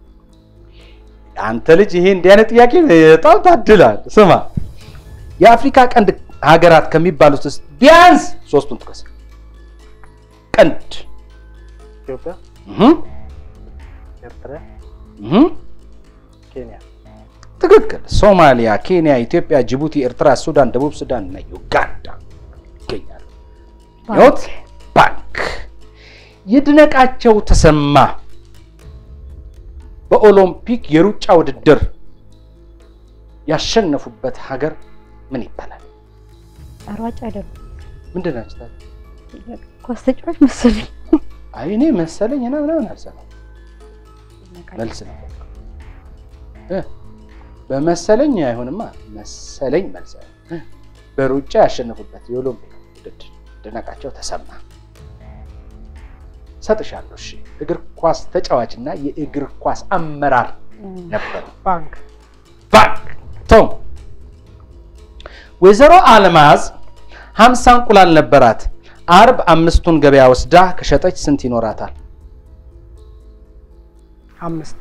አንተ ልጅ ይሄ እንዲህ አይነት ጥያቄ በጣም ታድላል። ስማ የአፍሪካ ቀንድ ሀገራት ከሚባሉት ውስጥ ቢያንስ ሶስቱን ጥቀስ። ቀንድ ኢትዮጵያ፣ እህ ኤርትራ፣ እህ ኬንያ፣ ትክክል። ሶማሊያ፣ ኬንያ፣ ኢትዮጵያ፣ ጅቡቲ፣ ኤርትራ፣ ሱዳን፣ ደቡብ ሱዳን እና ዩጋንዳ ይገኛሉ። ህይወት ባንክ ይድነቃቸው ተሰማ በኦሎምፒክ የሩጫ ውድድር ያሸነፉበት ሀገር ምን ይባላል? ሯጭ አይደሉም። ምንድን ናቸው ታዲያ? ኳስ ተጫዋች መሰለኝ። አይ እኔ መሰለኝ እና ምናምን አልሰማም። መልስ ነው እ በመሰለኝ አይሆንማ። መሰለኝ መልስ አይሆን። በሩጫ ያሸነፉበት የኦሎምፒክ ውድድር ይድነቃቸው ተሰማ ሰጥሻለሁ። እሺ እግር ኳስ ተጫዋች እና የእግር ኳስ አመራር ነበሩ። ባንክ ባንክ ቶም ወይዘሮ አልማዝ ሀምሳ እንቁላል ነበራት። አርብ አምስቱን ገበያ ወስዳ ከሸጠች ስንት ይኖራታል? አምስት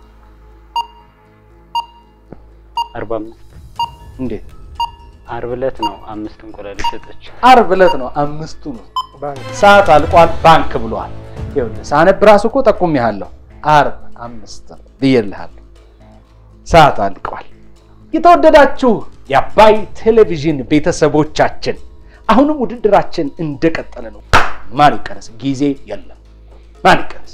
አርባ አምስት እንዴት? አርብ ዕለት ነው አምስት እንቁላል የሸጠችው። አርብ ዕለት ነው አምስቱ ነው። ባንክ ሰዓት አልቋል። ባንክ ብሏል። ይኸውልህ ሳነብ ራሱ እኮ ጠቁሜሃለሁ። አርብ አምስት ነው ብዬልሃለሁ። ሰዓት አልቋል። የተወደዳችሁ የአባይ ቴሌቪዥን ቤተሰቦቻችን አሁንም ውድድራችን እንደቀጠለ ነው። ማን ይቀነስ? ጊዜ የለም። ማን ይቀነስ?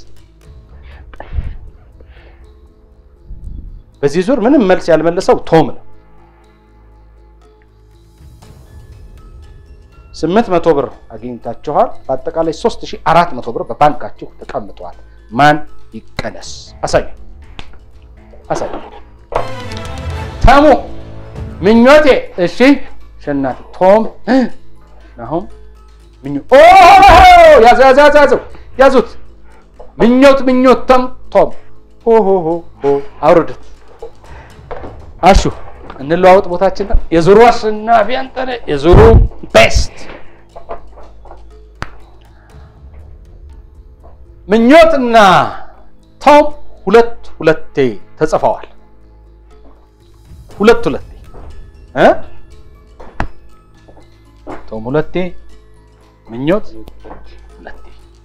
በዚህ ዙር ምንም መልስ ያልመለሰው ቶም ነው። ስምንት መቶ ብር አግኝታችኋል። በአጠቃላይ ሶስት ሺህ አራት መቶ ብር በባንካችሁ ተቀምጠዋል። ማን ይቀነስ? አሳዩ አሳዩ። ተሙ ምኞቴ። እሺ ሸናት ቶም አሁን ምኞ ኦ ያዘ ያዘ ያዘ ያዘው ያዙት። ምኞት ምኞት ተም ቶም ሆ ሆ ሆ ሆ አውርዱት። አሹ እንለዋወጥ ቦታችን። የዙሩ አሸናፊ አንተ ነህ። የዙሩ ቤስት ምኞትና ቶም ሁለት ሁለቴ ተጽፈዋል። ሁለት ሁለቴ እ ቶም ሁለቴ ምኞት ሁለቴ።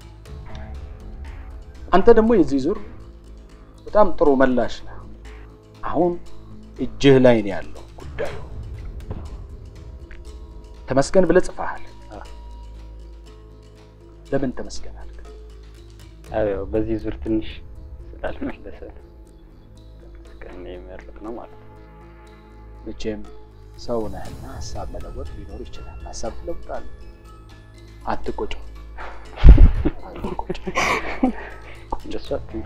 አንተ ደግሞ የዚህ ዙር በጣም ጥሩ መላሽ ነህ። አሁን እጅህ ላይ ነው ያለው ጉዳዩ። ተመስገን ብለህ ጽፈሃል። ለምን ተመስገን አልክ? አዎ ያው በዚህ ዙር ትንሽ ስላልመለሰ ነው ተመስገን የመረጥ ነው ማለት ነው። መቼም ሰው ነህና ሀሳብ መለወጥ ሊኖር ይችላል። ሀሳብ ትለውጣለህ። አትቆጭ። እንደሱ አትይኝ።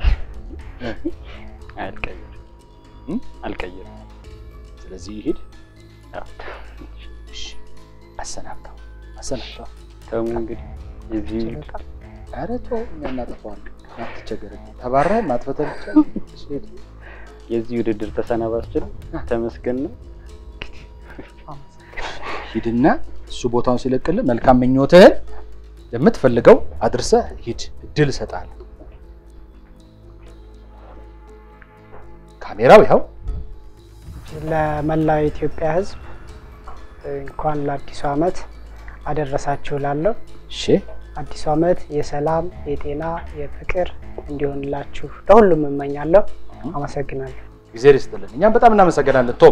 አልቀይርም እም? አልቀይርም። ስለዚህ ይሂድ። አዎ። እሺ፣ አሰናብተው አሰናብተው። ተሙ እንግዲህ የዚህ ኧረ ተው፣ እኛ እናጠፋዋለን። አትቸገር። ተባረህ ማጥፈተህ ብቻ እሺ፣ ሂድ። የዚህ ውድድር ተሰናባች ነው። ተመስገን ነው። ሂድና እሱ ቦታውን ሲለቅልህ መልካም ምኞትህን የምትፈልገው አድርሰህ ሂድ። እድል እሰጥሃለሁ። ካሜራው ይኸው። ለመላው የኢትዮጵያ ሕዝብ እንኳን ለአዲሱ ዓመት አደረሳችሁ ላለሁ እሺ፣ አዲሱ ዓመት የሰላም የጤና የፍቅር እንዲሆንላችሁ ለሁሉም እመኛለሁ። አመሰግናለሁ። ጊዜ ይስጥልን። እኛም በጣም እናመሰግናለን ቶም።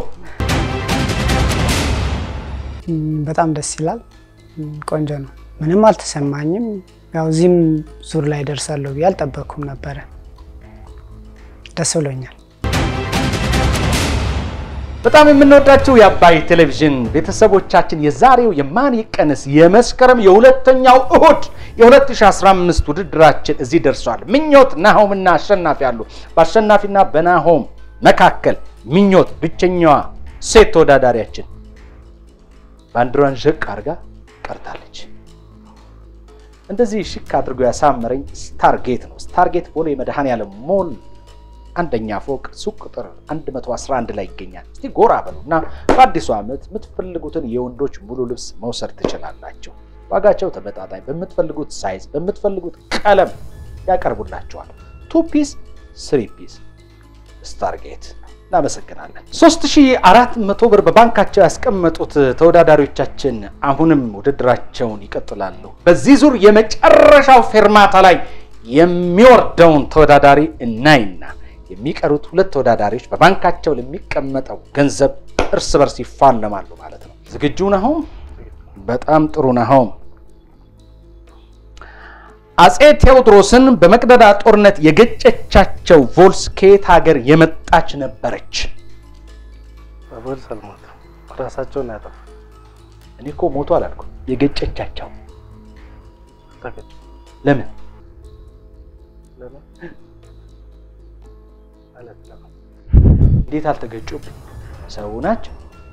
ም፣ በጣም ደስ ይላል። ም፣ ቆንጆ ነው። ምንም አልተሰማኝም። ያው እዚህም ዙር ላይ ደርሳለሁ ብዬ አልጠበቅኩም ነበረ። ደስ ብሎኛል። በጣም የምንወዳቸው የአባይ ቴሌቪዥን ቤተሰቦቻችን የዛሬው የማን ይቀነስ የመስከረም የሁለተኛው እሁድ የ2015 ውድድራችን እዚህ ደርሷል። ምኞት ናሆምና አሸናፊ አሉ። በአሸናፊና በናሆም መካከል ምኞት ብቸኛዋ ሴት ተወዳዳሪያችን ባንዲራዋን ዠቅ አድርጋ ቀርታለች። እንደዚህ ሽክ አድርጎ ያሳመረኝ ስታርጌት ነው። ስታርጌት ቦሌ መድኃኔዓለም ሞል አንደኛ ፎቅ ሱቅ ቁጥር 111 ላይ ይገኛል። እስቲ ጎራ በሉና በአዲሱ ዓመት የምትፈልጉትን የወንዶች ሙሉ ልብስ መውሰድ ትችላላችሁ። ዋጋቸው ተመጣጣኝ፣ በምትፈልጉት ሳይዝ፣ በምትፈልጉት ቀለም ያቀርቡላችኋል። ቱ ፒስ፣ ስሪ ፒስ ስታርጌት። እናመሰግናለን። 3400 ብር በባንካቸው ያስቀመጡት ተወዳዳሪዎቻችን አሁንም ውድድራቸውን ይቀጥላሉ። በዚህ ዙር የመጨረሻው ፌርማታ ላይ የሚወርደውን ተወዳዳሪ እናይና የሚቀሩት ሁለት ተወዳዳሪዎች በባንካቸው ለሚቀመጠው ገንዘብ እርስ በርስ ይፋለማሉ ማለት ነው። ዝግጁ ናሆም? በጣም ጥሩ ናሆም። አጼ ቴዎድሮስን በመቅደላ ጦርነት የገጨቻቸው ቮልስ ከየት ሀገር የመጣች ነበረች? በቦልስ አልሞቱ ራሳቸውን ያጠፉ እኔ እኮ ሞቱ አላልኩም። የገጨቻቸው ተገጭ ለምን? ለምን ማለት ለምን እንዴት አልተገጩም? ሰው ናቸው።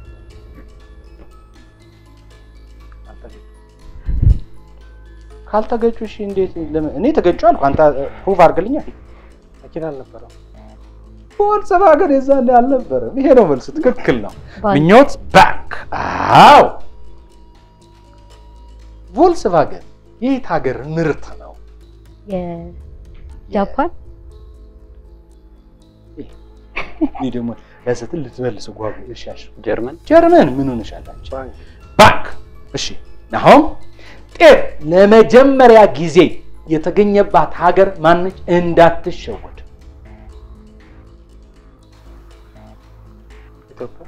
አልተገጭ ካልተገጩ እሺ፣ እንዴት ለምን? እኔ ተገጩ አልኩ። አንተ ፕሩቭ አድርግልኛል። መኪና አልነበረም ቮልክስቫገን የዛኔ አልነበረም። ይሄ ነው መልሱ። ትክክል ነው። ባንክ። ምኞት ባንክ። አዎ ቮልክስቫገን የየት ሀገር ምርት ነው? የጃፓን እኔ ደግሞ ለስትል ልትመልስ ጓጉ እሻሽ ጀርመን ጀርመን ምን ሆነሻላችሁ? ባንክ ባንክ። እሺ ናሆም ጤፍ ለመጀመሪያ ጊዜ የተገኘባት ሀገር ማነች? እንዳትሸወድ። ኢትዮጵያ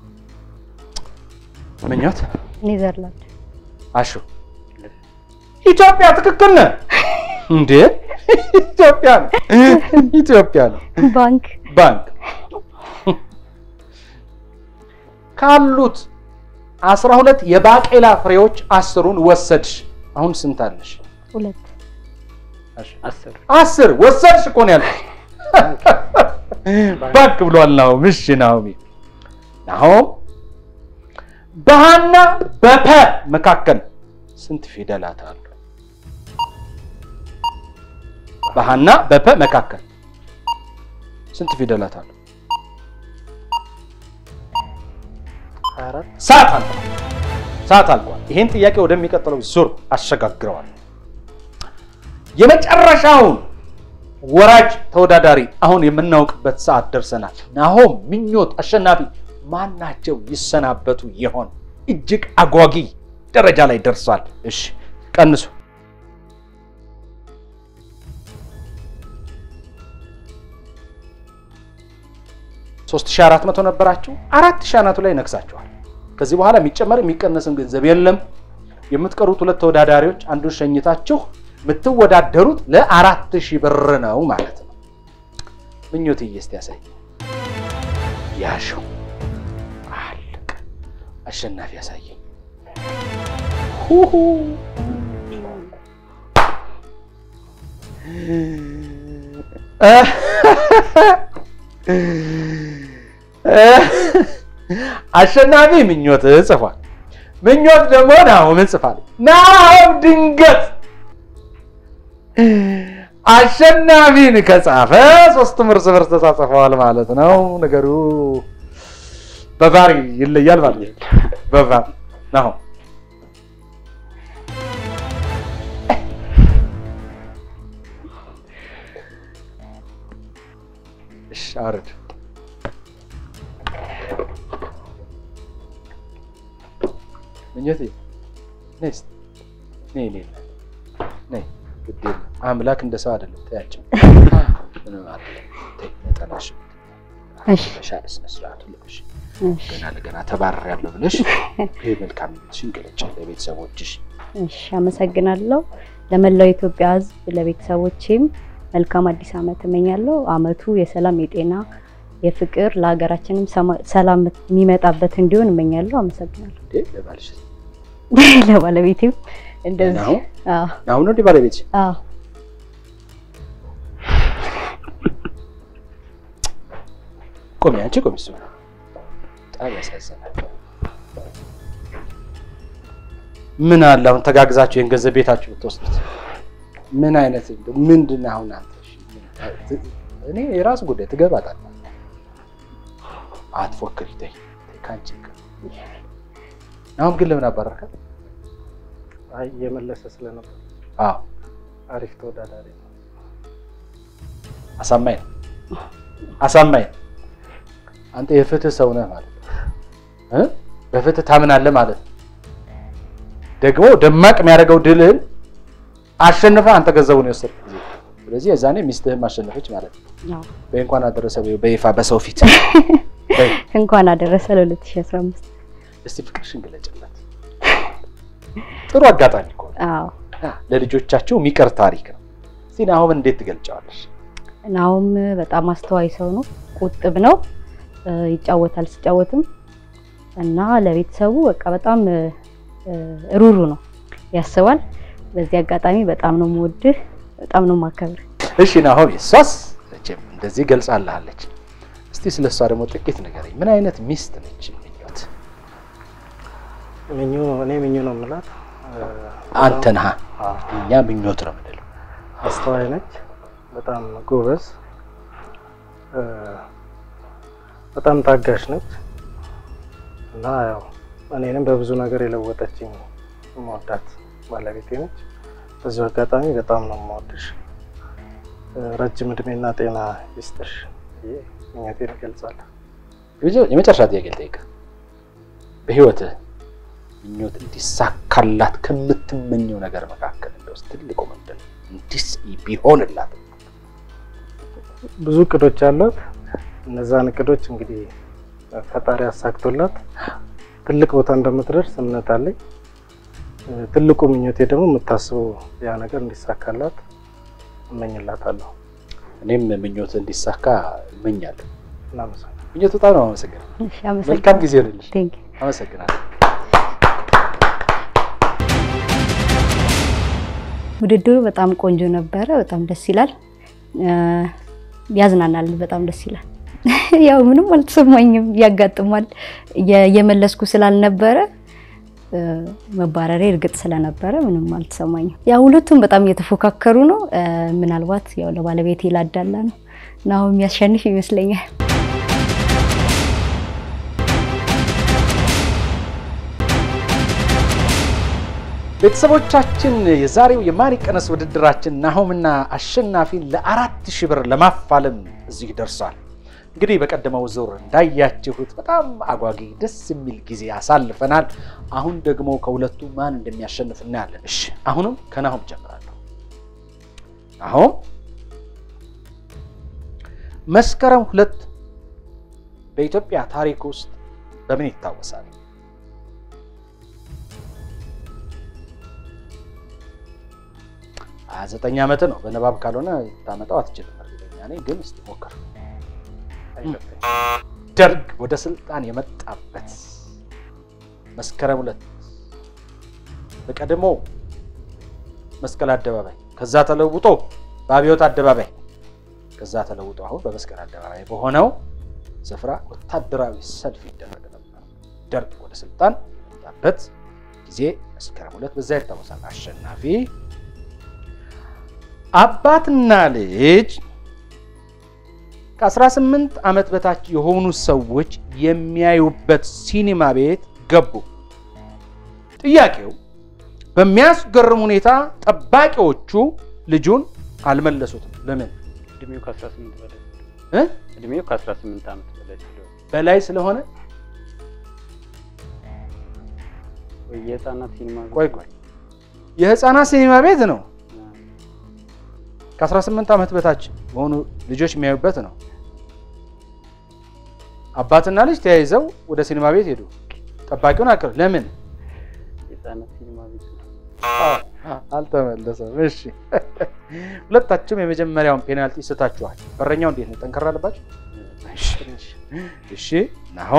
ምኞት ኔዘርላንድ አሹ ኢትዮጵያ ትክክል ነህ እንዴ? ኢትዮጵያ ነው ኢትዮጵያ ነው። ባንክ ባንክ ካሉት አስራ ሁለት የባቄላ ፍሬዎች አስሩን ወሰድሽ። አሁን ስንት አለሽ? ሁለት አስር አስር ወሰድሽ እኮ ነው ያልኩሽ። ባንክ ብሏል ናሆም። እሺ ናሆሚ ናሆም በሀና በፐ መካከል ስንት ፊደላት አሉ? በሀና በፐ መካከል ስንት ፊደላት አሉ? ሀያ አራት ሰዓት አልቋል። ሰዓት አልቋል። ይሄን ጥያቄ ወደሚቀጥለው ዙር አሸጋግረዋል። የመጨረሻውን ወራጅ ተወዳዳሪ አሁን የምናውቅበት ሰዓት ደርሰናል። ናሆም፣ ምኞት፣ አሸናፊ ማናቸው ይሰናበቱ ይሆን? እጅግ አጓጊ ደረጃ ላይ ደርሷል። እሺ ቀንሱ። ሶስት ሺህ አራት መቶ ነበራችሁ። አራት ሺህ አናቱ ላይ ነግሳችኋል። ከዚህ በኋላ የሚጨመር የሚቀነስም ገንዘብ የለም። የምትቀሩት ሁለት ተወዳዳሪዎች አንዱን ሸኝታችሁ የምትወዳደሩት ለአራት ሺህ ብር ነው ማለት ነው። ምኞትዬ እስቲ ያሳይ ያሸው አለ አሸናፊ ያሳየኝ። ሁሁ አሸናፊ ምኞት ጽፏል። ምኞት ደግሞ ናሆምን ጽፋል። ናሆም ድንገት አሸናፊን ከጻፈ ሶስቱም እርስ በርስ ተጻጽፈዋል ማለት ነው። ነገሩ በቫር ይለያል ማለት ነው። በቫር ናሆም እሺ አውርድ። ምኞቴ ነይ እስኪ ነይ ነይ ነይ ግድ የለም አምላክ እንደ ሰው አይደለም። ተያቸው ምንም አይደለም። ተይ ነጠላሽ እሺ በሻለ ስነ ስርዓት ልበሽ። እሺ ገና ለገና ተባረሪያለሁ ብለሽ ይህ መልካም ምኞትሽን ገለጭ ለቤተሰቦችሽ። እሺ አመሰግናለሁ። ለመላው የኢትዮጵያ ሕዝብ ለቤተሰቦቼም መልካም አዲስ ዓመት እመኛለሁ። አመቱ የሰላም የጤና የፍቅር ለሀገራችንም ሰማ- ሰላም የሚመጣበት እንዲሆን እመኛለሁ። አመሰግናለሁ። እንዴ ለባልሽ ለባለቤቴም እንደዚህ ናሁ አዎ አሁን ነው እንዲህ ባለቤትሽ አዎ ቆሚ፣ አንቺ ቆሚ። እሱ በጣም ያሳዝናል። ምን አለ አሁን ተጋግዛችሁ ይህን ገንዘብ ቤታችሁ ብትወስዱት ምን አይነት እንደው ምንድን ነው አሁን አንተ? እሺ፣ ምን- እኔ የራሱ ጉዳይ ትገባታለህ። አትፎክሪ፣ ተይ ተይ፣ ከአንቺ ጋር አሁን ግን ለምን አባረርካት? አይ እየመለሰ ስለነበር አዎ አሪፍ ተወዳዳሪ ነው። አሳማኝ ነው፣ አሳማኝ ነው። አንተ የፍትህ ሰው ነህ ማለት ነው እ በፍትህ ታምናለህ ማለት ነው። ደግሞ ደማቅ የሚያደርገው ድልህን አሸንፈህ አንተ ገንዘቡን የወሰድክ ጊዜ ስለዚህ የዛኔ ሚስትህም አሸነፈች ማለት ነው። አዎ። በይ እንኳን አደረሰ በይው በይፋ በሰው ፊት በይ እንኳን አደረሰ ለ2015 እስቲ ፍቅርሽን ግለጭላት። ጥሩ አጋጣሚ እኮ ነው። አዎ አ፣ ለልጆቻቸው የሚቀር ታሪክ ነው። እስቲ ናሆምን እንዴት ትገልጫዋለሽ? ናሁም በጣም አስተዋይ ሰው ነው። ቁጥብ ነው። እ፣ ይጫወታል ሲጫወትም እና ለቤተሰቡ በቃ በጣም እ፣ እ፣ ሩሩ ነው፣ ያስባል። በዚህ አጋጣሚ በጣም ነው የምወድህ፣ በጣም ነው የማከብርህ። እሺ ናሆም፣ እሷስ መቼም እንደዚህ ገልጻልሃለች። እስቲ ስለ እሷ ደግሞ ጥቂት ንገረኝ። ምን አይነት ሚስት ነች ምኞት? ምኙ እኔ ምኙ ነው የምላት። አንተ ነህ፣ አዎ፣ እኛ ምኞት ነው የምንለው። አስተዋይ ነች፣ በጣም ጎበዝ፣ እ፣ በጣም ታጋሽ ነች እና ያው እኔንም በብዙ ነገር የለወጠችኝ የምወዳት ባለቤቴ ነች። በዚሁ አጋጣሚ በጣም ነው የምወድሽ፣ እ፣ ረጅም እድሜና ጤና ይስጥሽ ብዬ ምኞቴን እገልጻለሁ። የመጀ- የመጨረሻ ጥያቄ ልጠይቅህ። በህይወትህ ምኞት እንዲሳካላት ከምትመኘው ነገር መካከል እንደው እስኪ ትልቁ ምንድን ነው? እንዲስ ቢሆንላት ብዙ እቅዶች አሏት። እነዛን እቅዶች እንግዲህ ፈጣሪ አሳክቶላት ትልቅ ቦታ እንደምትደርስ እምነት አለኝ። እ፣ ትልቁ ምኞቴ ደግሞ የምታስበው ያ ነገር እንዲሳካላት እመኝላታለሁ። እኔም ምኞት እንዲሳካ እመኛለሁ። እናመሰግናለን። ምኞት በጣም ነው አመሰግናለሁ። እሺ፣ መልካም አመሰግናለሁ። ጊዜ ይሆንልሽ። ቴንክ አመሰግናለሁ። ውድድሩ በጣም ቆንጆ ነበረ። በጣም ደስ ይላል፣ እ፣ ያዝናናል። በጣም ደስ ይላል። ያው ምንም አልተሰማኝም፣ ያጋጥማል። የ- የመለስኩ ስላልነበረ እ፣ መባረሬ እርግጥ ስለነበረ ምንም አልተሰማኝም። ያው ሁለቱም በጣም እየተፎካከሩ ነው። እ፣ ምናልባት ያው ለባለቤቴ ላዳላ ነው እና አሁን የሚያሸንፍ ይመስለኛል። ቤተሰቦቻችን የዛሬው የማን ይቀነስ ውድድራችን ናሆምና አሸናፊን ለአራት ሺህ ብር ለማፋለም እዚህ ደርሷል። እንግዲህ በቀደመው ዙር እንዳያችሁት በጣም አጓጊ ደስ የሚል ጊዜ አሳልፈናል። አሁን ደግሞ ከሁለቱ ማን እንደሚያሸንፍ እናያለን። እሺ አሁንም ከናሆም ጀምራለሁ። ናሆም መስከረም ሁለት በኢትዮጵያ ታሪክ ውስጥ በምን ይታወሳል? ሀያ ዘጠኝ ዓመት ነው። በንባብ ካልሆነ ታመጣው አትችልም። እርግጠኛ ነኝ፣ ግን እስቲ ሞክር። አይገባኝም። ደርግ ወደ ስልጣን የመጣበት መስከረም ሁለት በቀድሞ መስቀል አደባባይ ከዛ ተለውጦ በአብዮት አደባባይ ከዛ ተለውጦ አሁን በመስቀል አደባባይ በሆነው ስፍራ ወታደራዊ ሰልፍ ይደረግ ነበር። ደርግ ወደ ስልጣን የመጣበት ጊዜ መስከረም ሁለት በዛ ይታወሳል። አሸናፊ አባትና ልጅ ከ18 ዓመት በታች የሆኑ ሰዎች የሚያዩበት ሲኒማ ቤት ገቡ። ጥያቄው በሚያስገርም ሁኔታ ጠባቂዎቹ ልጁን አልመለሱትም። ለምን? እድሜው ከ18 በላይ እ? እድሜው ከ18 ዓመት በላይ ስለሆነ በላይ ስለሆነ ወይ የህፃናት ሲኒማ ቤት ቆይ ቆይ የህፃናት ሲኒማ ቤት ነው። ከ18 ዓመት በታች የሆኑ ልጆች የሚያዩበት ነው። አባትና ልጅ ተያይዘው ወደ ሲኒማ ቤት ሄዱ። ጠባቂውን አቅር ለምን የህፃናት ሲኒማ ቤት ነው። አልተመለሰም? እሺ ሁለታችሁም የመጀመሪያውን ፔናልቲ ስታችኋል። በረኛው እንዴት ነው? ጠንከር አለባችሁ? እሺ ናሆ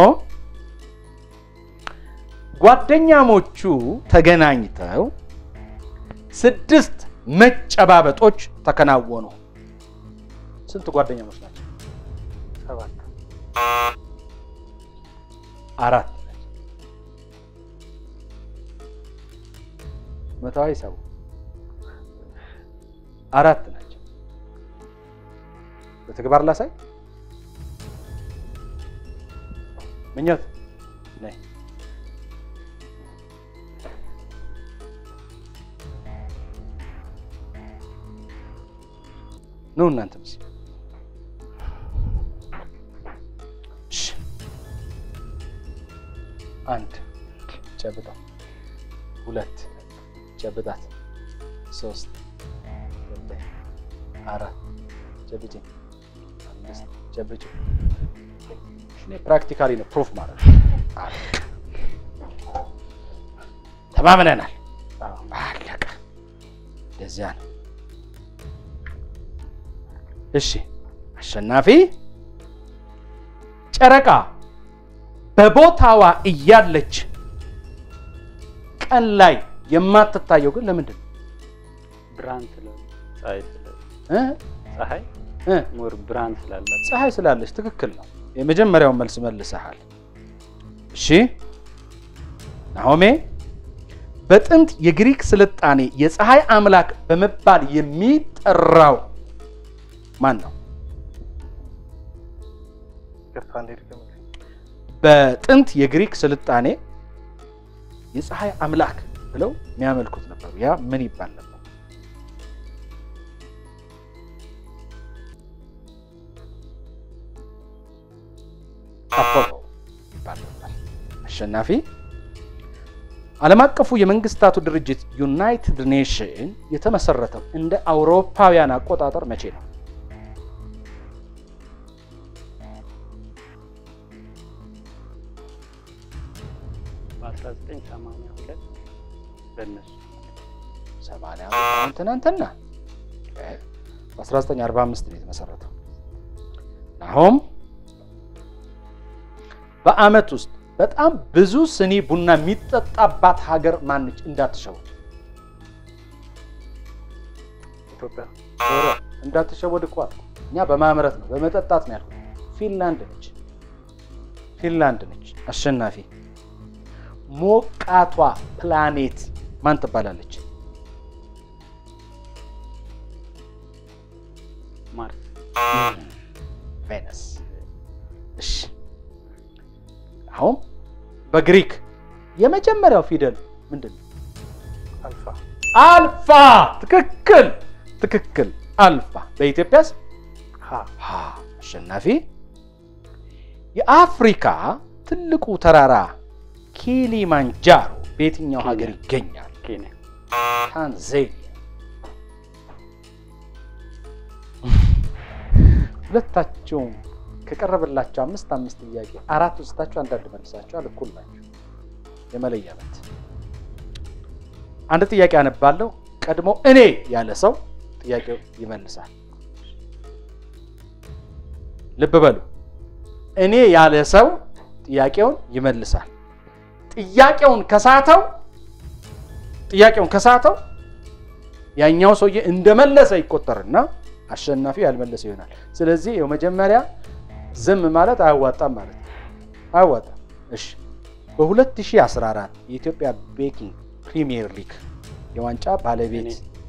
ጓደኛሞቹ ተገናኝተው ስድስት መጨባበጦች ተከናወኑ። ስንት ጓደኛሞች ናቸው? ሰባት አራት ናቸው። መታዊ ሰው አራት ናቸው። በተግባር ላሳይ። ምኞት ነይ። ኑ እናንተም እስኪ። እሺ። አንድ ጨብጣት፣ ሁለት ጨብጣት፣ ሶስት ጨብጠኝ፣ አራት ጨብጭ፣ አምስት ጨብጭ። እኔ ፕራክቲካሊ ነው ፕሩፍ ማለት ነው። ተማምነናል። አለቀ። እንደዚያ ነው። እሺ አሸናፊ ጨረቃ በቦታዋ እያለች ቀን ላይ የማትታየው ግን ለምንድን ነው? ብርሃን ስለ ፀሐይ ስለ እ? ፀሐይ እ? ሞር ብርሃን ስላላት ፀሐይ ስላለች ትክክል ነው። የመጀመሪያውን መልስ መልሰሃል። እሺ ናሆሜ በጥንት የግሪክ ስልጣኔ የፀሐይ አምላክ በመባል የሚጠራው ማን ነው? ይቅርታ እንዴት ገመ በጥንት የግሪክ ስልጣኔ የፀሐይ አምላክ ብለው የሚያመልኩት ነበሩ። ያ ምን ይባል ነበር? አፖሎ ይባል ነበር። አሸናፊ ዓለም አቀፉ የመንግስታቱ ድርጅት ዩናይትድ ኔሽን የተመሰረተው እንደ አውሮፓውያን አቆጣጠር መቼ ነው? በ1982 በእነሱ ሰማንያ ዓመት ትናንትና በ1945 ነው የተመሰረተው። ናሆም በአመት ውስጥ በጣም ብዙ ስኒ ቡና የሚጠጣባት ሀገር ማነች? እንዳትሸወድ ኢትዮጵያ ዶሮ እንዳትሸወድ እኮ አልኩ። እኛ በማምረት ነው በመጠጣት ነው ያልኩት። ፊንላንድ ነች። ፊንላንድ ነች። አሸናፊ ሞቃቷ ፕላኔት ማን ትባላለች? ማርስ ቬነስ። እሺ አሁን በግሪክ የመጀመሪያው ፊደል ምንድን ነው? አልፋ አልፋ። ትክክል ትክክል። አልፋ። በኢትዮጵያስ ሀ ሀ። አሸናፊ የአፍሪካ ትልቁ ተራራ ኪሊማንጃሮ በየትኛው ሀገር ይገኛል? ኬንያ ታንዛኒያ። ሁለታቸውም ከቀረበላቸው አምስት አምስት ጥያቄ አራት ውስጣቸው አንዳንድ መልሳቸዋል። እኩል ናቸው። የመለያ ምት። አንድ ጥያቄ አነባለሁ። ቀድሞ እኔ ያለ ሰው ጥያቄው ይመልሳል። ልብ በሉ። እኔ ያለ ሰው ጥያቄውን ይመልሳል። ጥያቄውን ከሳተው ጥያቄውን ከሳተው ያኛው ሰውዬ እንደመለሰ ይቆጠርና አሸናፊው ያልመለሰ ይሆናል። ስለዚህ ይኸው መጀመሪያ ዝም ማለት አያዋጣም ማለት ነው። አያዋጣም። እሺ በ2014 የኢትዮጵያ ቤኪንግ ፕሪሚየር ሊግ የዋንጫ ባለቤት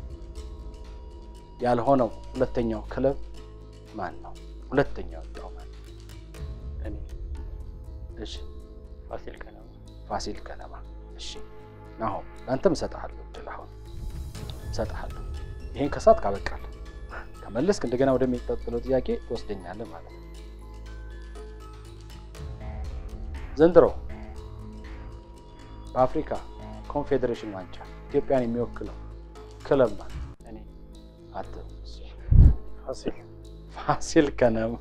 ያልሆነው ሁለተኛው ክለብ ማን ነው? ሁለተኛው ወጣው ማን ነው? እኔ እሺ ፋሲል ከነማ ፋሲል ከነማ። እሺ አሁን ለአንተም እሰጥሃለሁ እድል አሁን እሰጥሃለሁ። ይሄን ከሳት ካበቃል ከመለስክ እንደገና ወደሚቀጥለው ጥያቄ ትወስደኛለህ ማለት ነው። ዘንድሮ በአፍሪካ ኮንፌዴሬሽን ዋንጫ ኢትዮጵያን የሚወክለው ክለብ ማለት እኔ አት ፋሲል ፋሲል ከነማ።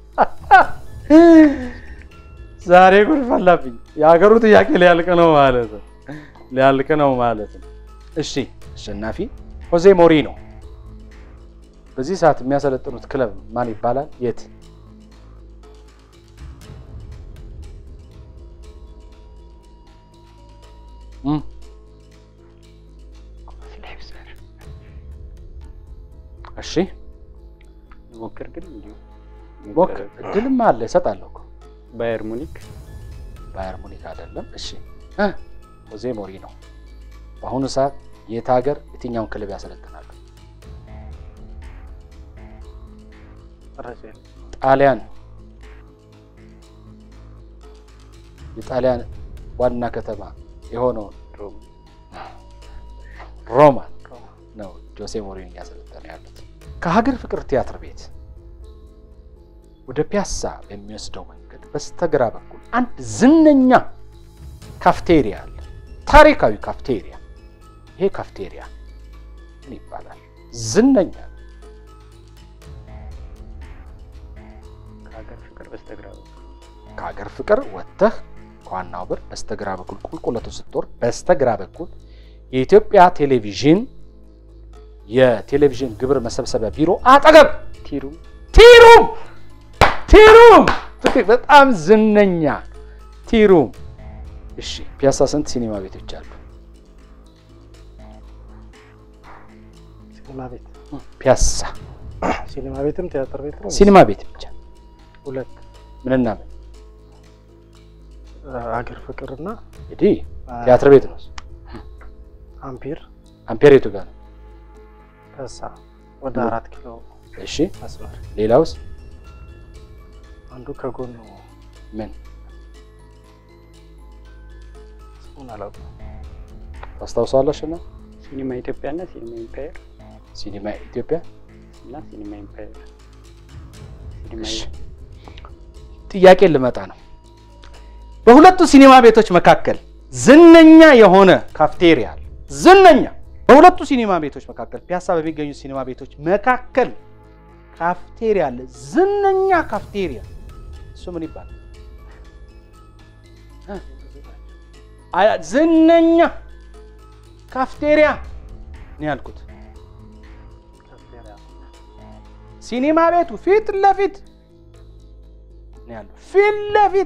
ዛሬ ጉድ ፈላብኝ። የሀገሩ ጥያቄ ሊያልቅ ነው ማለት ነው። ሊያልቅ ነው ማለት ነው። እሺ አሸናፊ ሆዜ ሞሪኖ በዚህ ሰዓት የሚያሰለጥኑት ክለብ ማን ይባላል? የት? እም እሺ ሞክር ግን እንዲሁ ሞክር። እድልም አለ እሰጣለሁ እኮ። ባየር ሙኒክ ባየር ሙኒክ አይደለም። እሺ እ ሆዜ ሞሪኖ በአሁኑ ሰዓት የት ሀገር የትኛውን ክለብ ያሰለጥናሉ? መረጃ የለም። ጣሊያን የጣሊያን ዋና ከተማ የሆነውን ሮም ሮማን ነው ጆሴ ሞሪኖ እያሰለጠነ ያሉት። ከሀገር ፍቅር ቲያትር ቤት ወደ ፒያሳ በሚወስደው መንገድ በስተግራ በኩል አንድ ዝነኛ ካፍቴሪያ አለ። ታሪካዊ ካፍቴሪያ። ይሄ ካፍቴሪያ ምን ይባላል? ዝነኛ ነው። ከሀገር ፍቅር በስተግራ በኩል ከሀገር ፍቅር ወጥተህ ከዋናው በር በስተግራ በኩል ቁልቁለቱ ስትወርድ በስተግራ በኩል የኢትዮጵያ ቴሌቪዥን የቴሌቪዥን ግብር መሰብሰቢያ ቢሮ አጠገብ ቲሩም ቲሩም ቲሩም ትክክል፣ በጣም ዝነኛ ቲሩም። እሺ ፒያሳ ስንት ሲኒማ ቤቶች አሉ? ሲኒማ ቤት ፒያሳ ሲኒማ ቤትም ቲያትር ቤትም ሲኒማ ቤት ብቻ ሁለት ምንና ምን? አገር ፍቅርና እንግዲህ ቲያትር ቤት ነው። አምፒር አምፔር የቱ ጋር ነው? ከሳ ወደ አራት ኪሎ እሺ መስመር ሌላውስ አንዱ ከጎኑ ምን? ስሙን አላውቅም። ታስታውሳለሽ? እና ሲኒማ ኢትዮጵያ እና ሲኒማ ኢምፓየር ሲኒማ ኢትዮጵያ እና ሲኒማ ኢምፓየር ሲኒማ እሺ። ጥያቄ ልመጣ ነው። በሁለቱ ሲኒማ ቤቶች መካከል ዝነኛ የሆነ ካፍቴሪያ አለ። ዝነኛ በሁለቱ ሲኒማ ቤቶች መካከል ፒያሳ በሚገኙ ሲኒማ ቤቶች መካከል ካፍቴሪያ አለ። ዝነኛ ካፍቴሪያ እሱ ምን ይባላል? እ? አያ- ዝነኛ ካፍቴሪያ ነው ያልኩት። ካፍቴሪያ ሲኒማ ቤቱ ፊት ለፊት ነው ያለው። ፊት ለፊት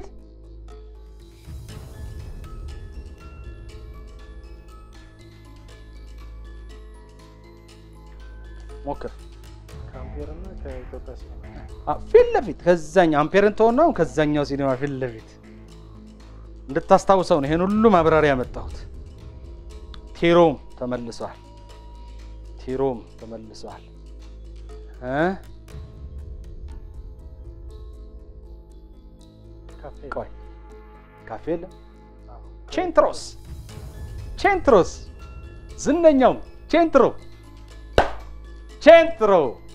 ሞክር። ከአምፒር እና ከኢትዮጵያ ሲኒማ አ- ፊት ለፊት ከዛኛው አምፔርን ተሆነው ከዛኛው ሲኒማ ፊት ለፊት እንድታስታውሰው ነው ይሄን ሁሉ ማብራሪያ ያመጣሁት። ቲሮም ተመልሷል። ቲሮም ተመልሷል እ ካፌ ቆይ ካፌ የለም። ቼንትሮስ ቼንትሮስ ዝነኛው ቼንትሮ ቼንትሮ።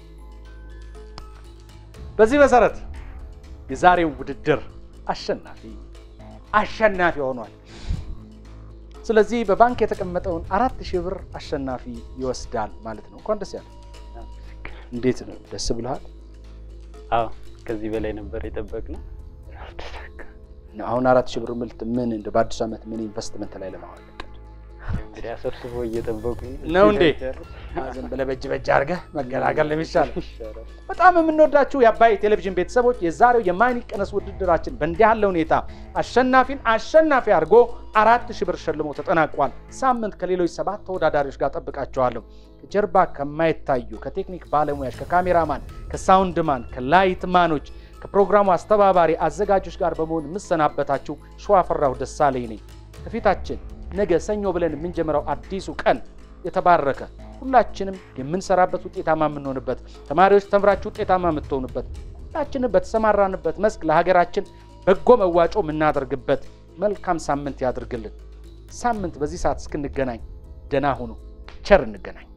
በዚህ መሰረት የዛሬው ውድድር አሸናፊ አሸናፊ ሆኗል። ስለዚህ በባንክ የተቀመጠውን አራት ሺህ ብር አሸናፊ ይወስዳል ማለት ነው። እንኳን ደስ ያለ። እንዴት ነው? ደስ ብልሃል? አዎ ከዚህ በላይ ነበር የጠበቅነው። ተሳካ። አሁን አራት ሺህ ብር ምልት ምን እንደ በአዲሱ ዓመት ምን ኢንቨስትመንት ላይ ለማዋል እቅድ? እንግዲህ አሰብስቦ እየጠበቁኝ ነው እንዴ? ሲጨርስ ዝም ብለህ በእጅ በእጅ አድርገህ መገላገል ነው የሚሻለው። ይሻላል። በጣም የምንወዳችሁ የአባይ ቴሌቪዥን ቤተሰቦች የዛሬው የማን ይቀነስ ውድድራችን በእንዲህ ያለ ሁኔታ አሸናፊን አሸናፊ አድርጎ አራት ሺህ ብር ሸልሞ ተጠናቋል። ሳምንት ከሌሎች ሰባት ተወዳዳሪዎች ጋር ጠብቃቸዋለሁ። ከጀርባ ከማይታዩ ከቴክኒክ ባለሙያዎች፣ ከካሜራማን፣ ከሳውንድማን፣ ከላይትማኖች፣ ከፕሮግራሙ አስተባባሪ አዘጋጆች ጋር በመሆን የምሰናበታችሁ ሸዋፈራሁ ደሳለኝ ነኝ። ከፊታችን ነገ ሰኞ ብለን የምንጀምረው አዲሱ ቀን የተባረከ ሁላችንም የምንሰራበት ውጤታማ የምንሆንበት ተማሪዎች ተምራችሁ ውጤታማ የምትሆኑበት ሁላችንም በተሰማራንበት መስክ ለሀገራችን በጎ መዋጮ የምናደርግበት መልካም ሳምንት ያድርግልን። ሳምንት በዚህ ሰዓት እስክንገናኝ ደህና ሁኑ። ቸር እንገናኝ።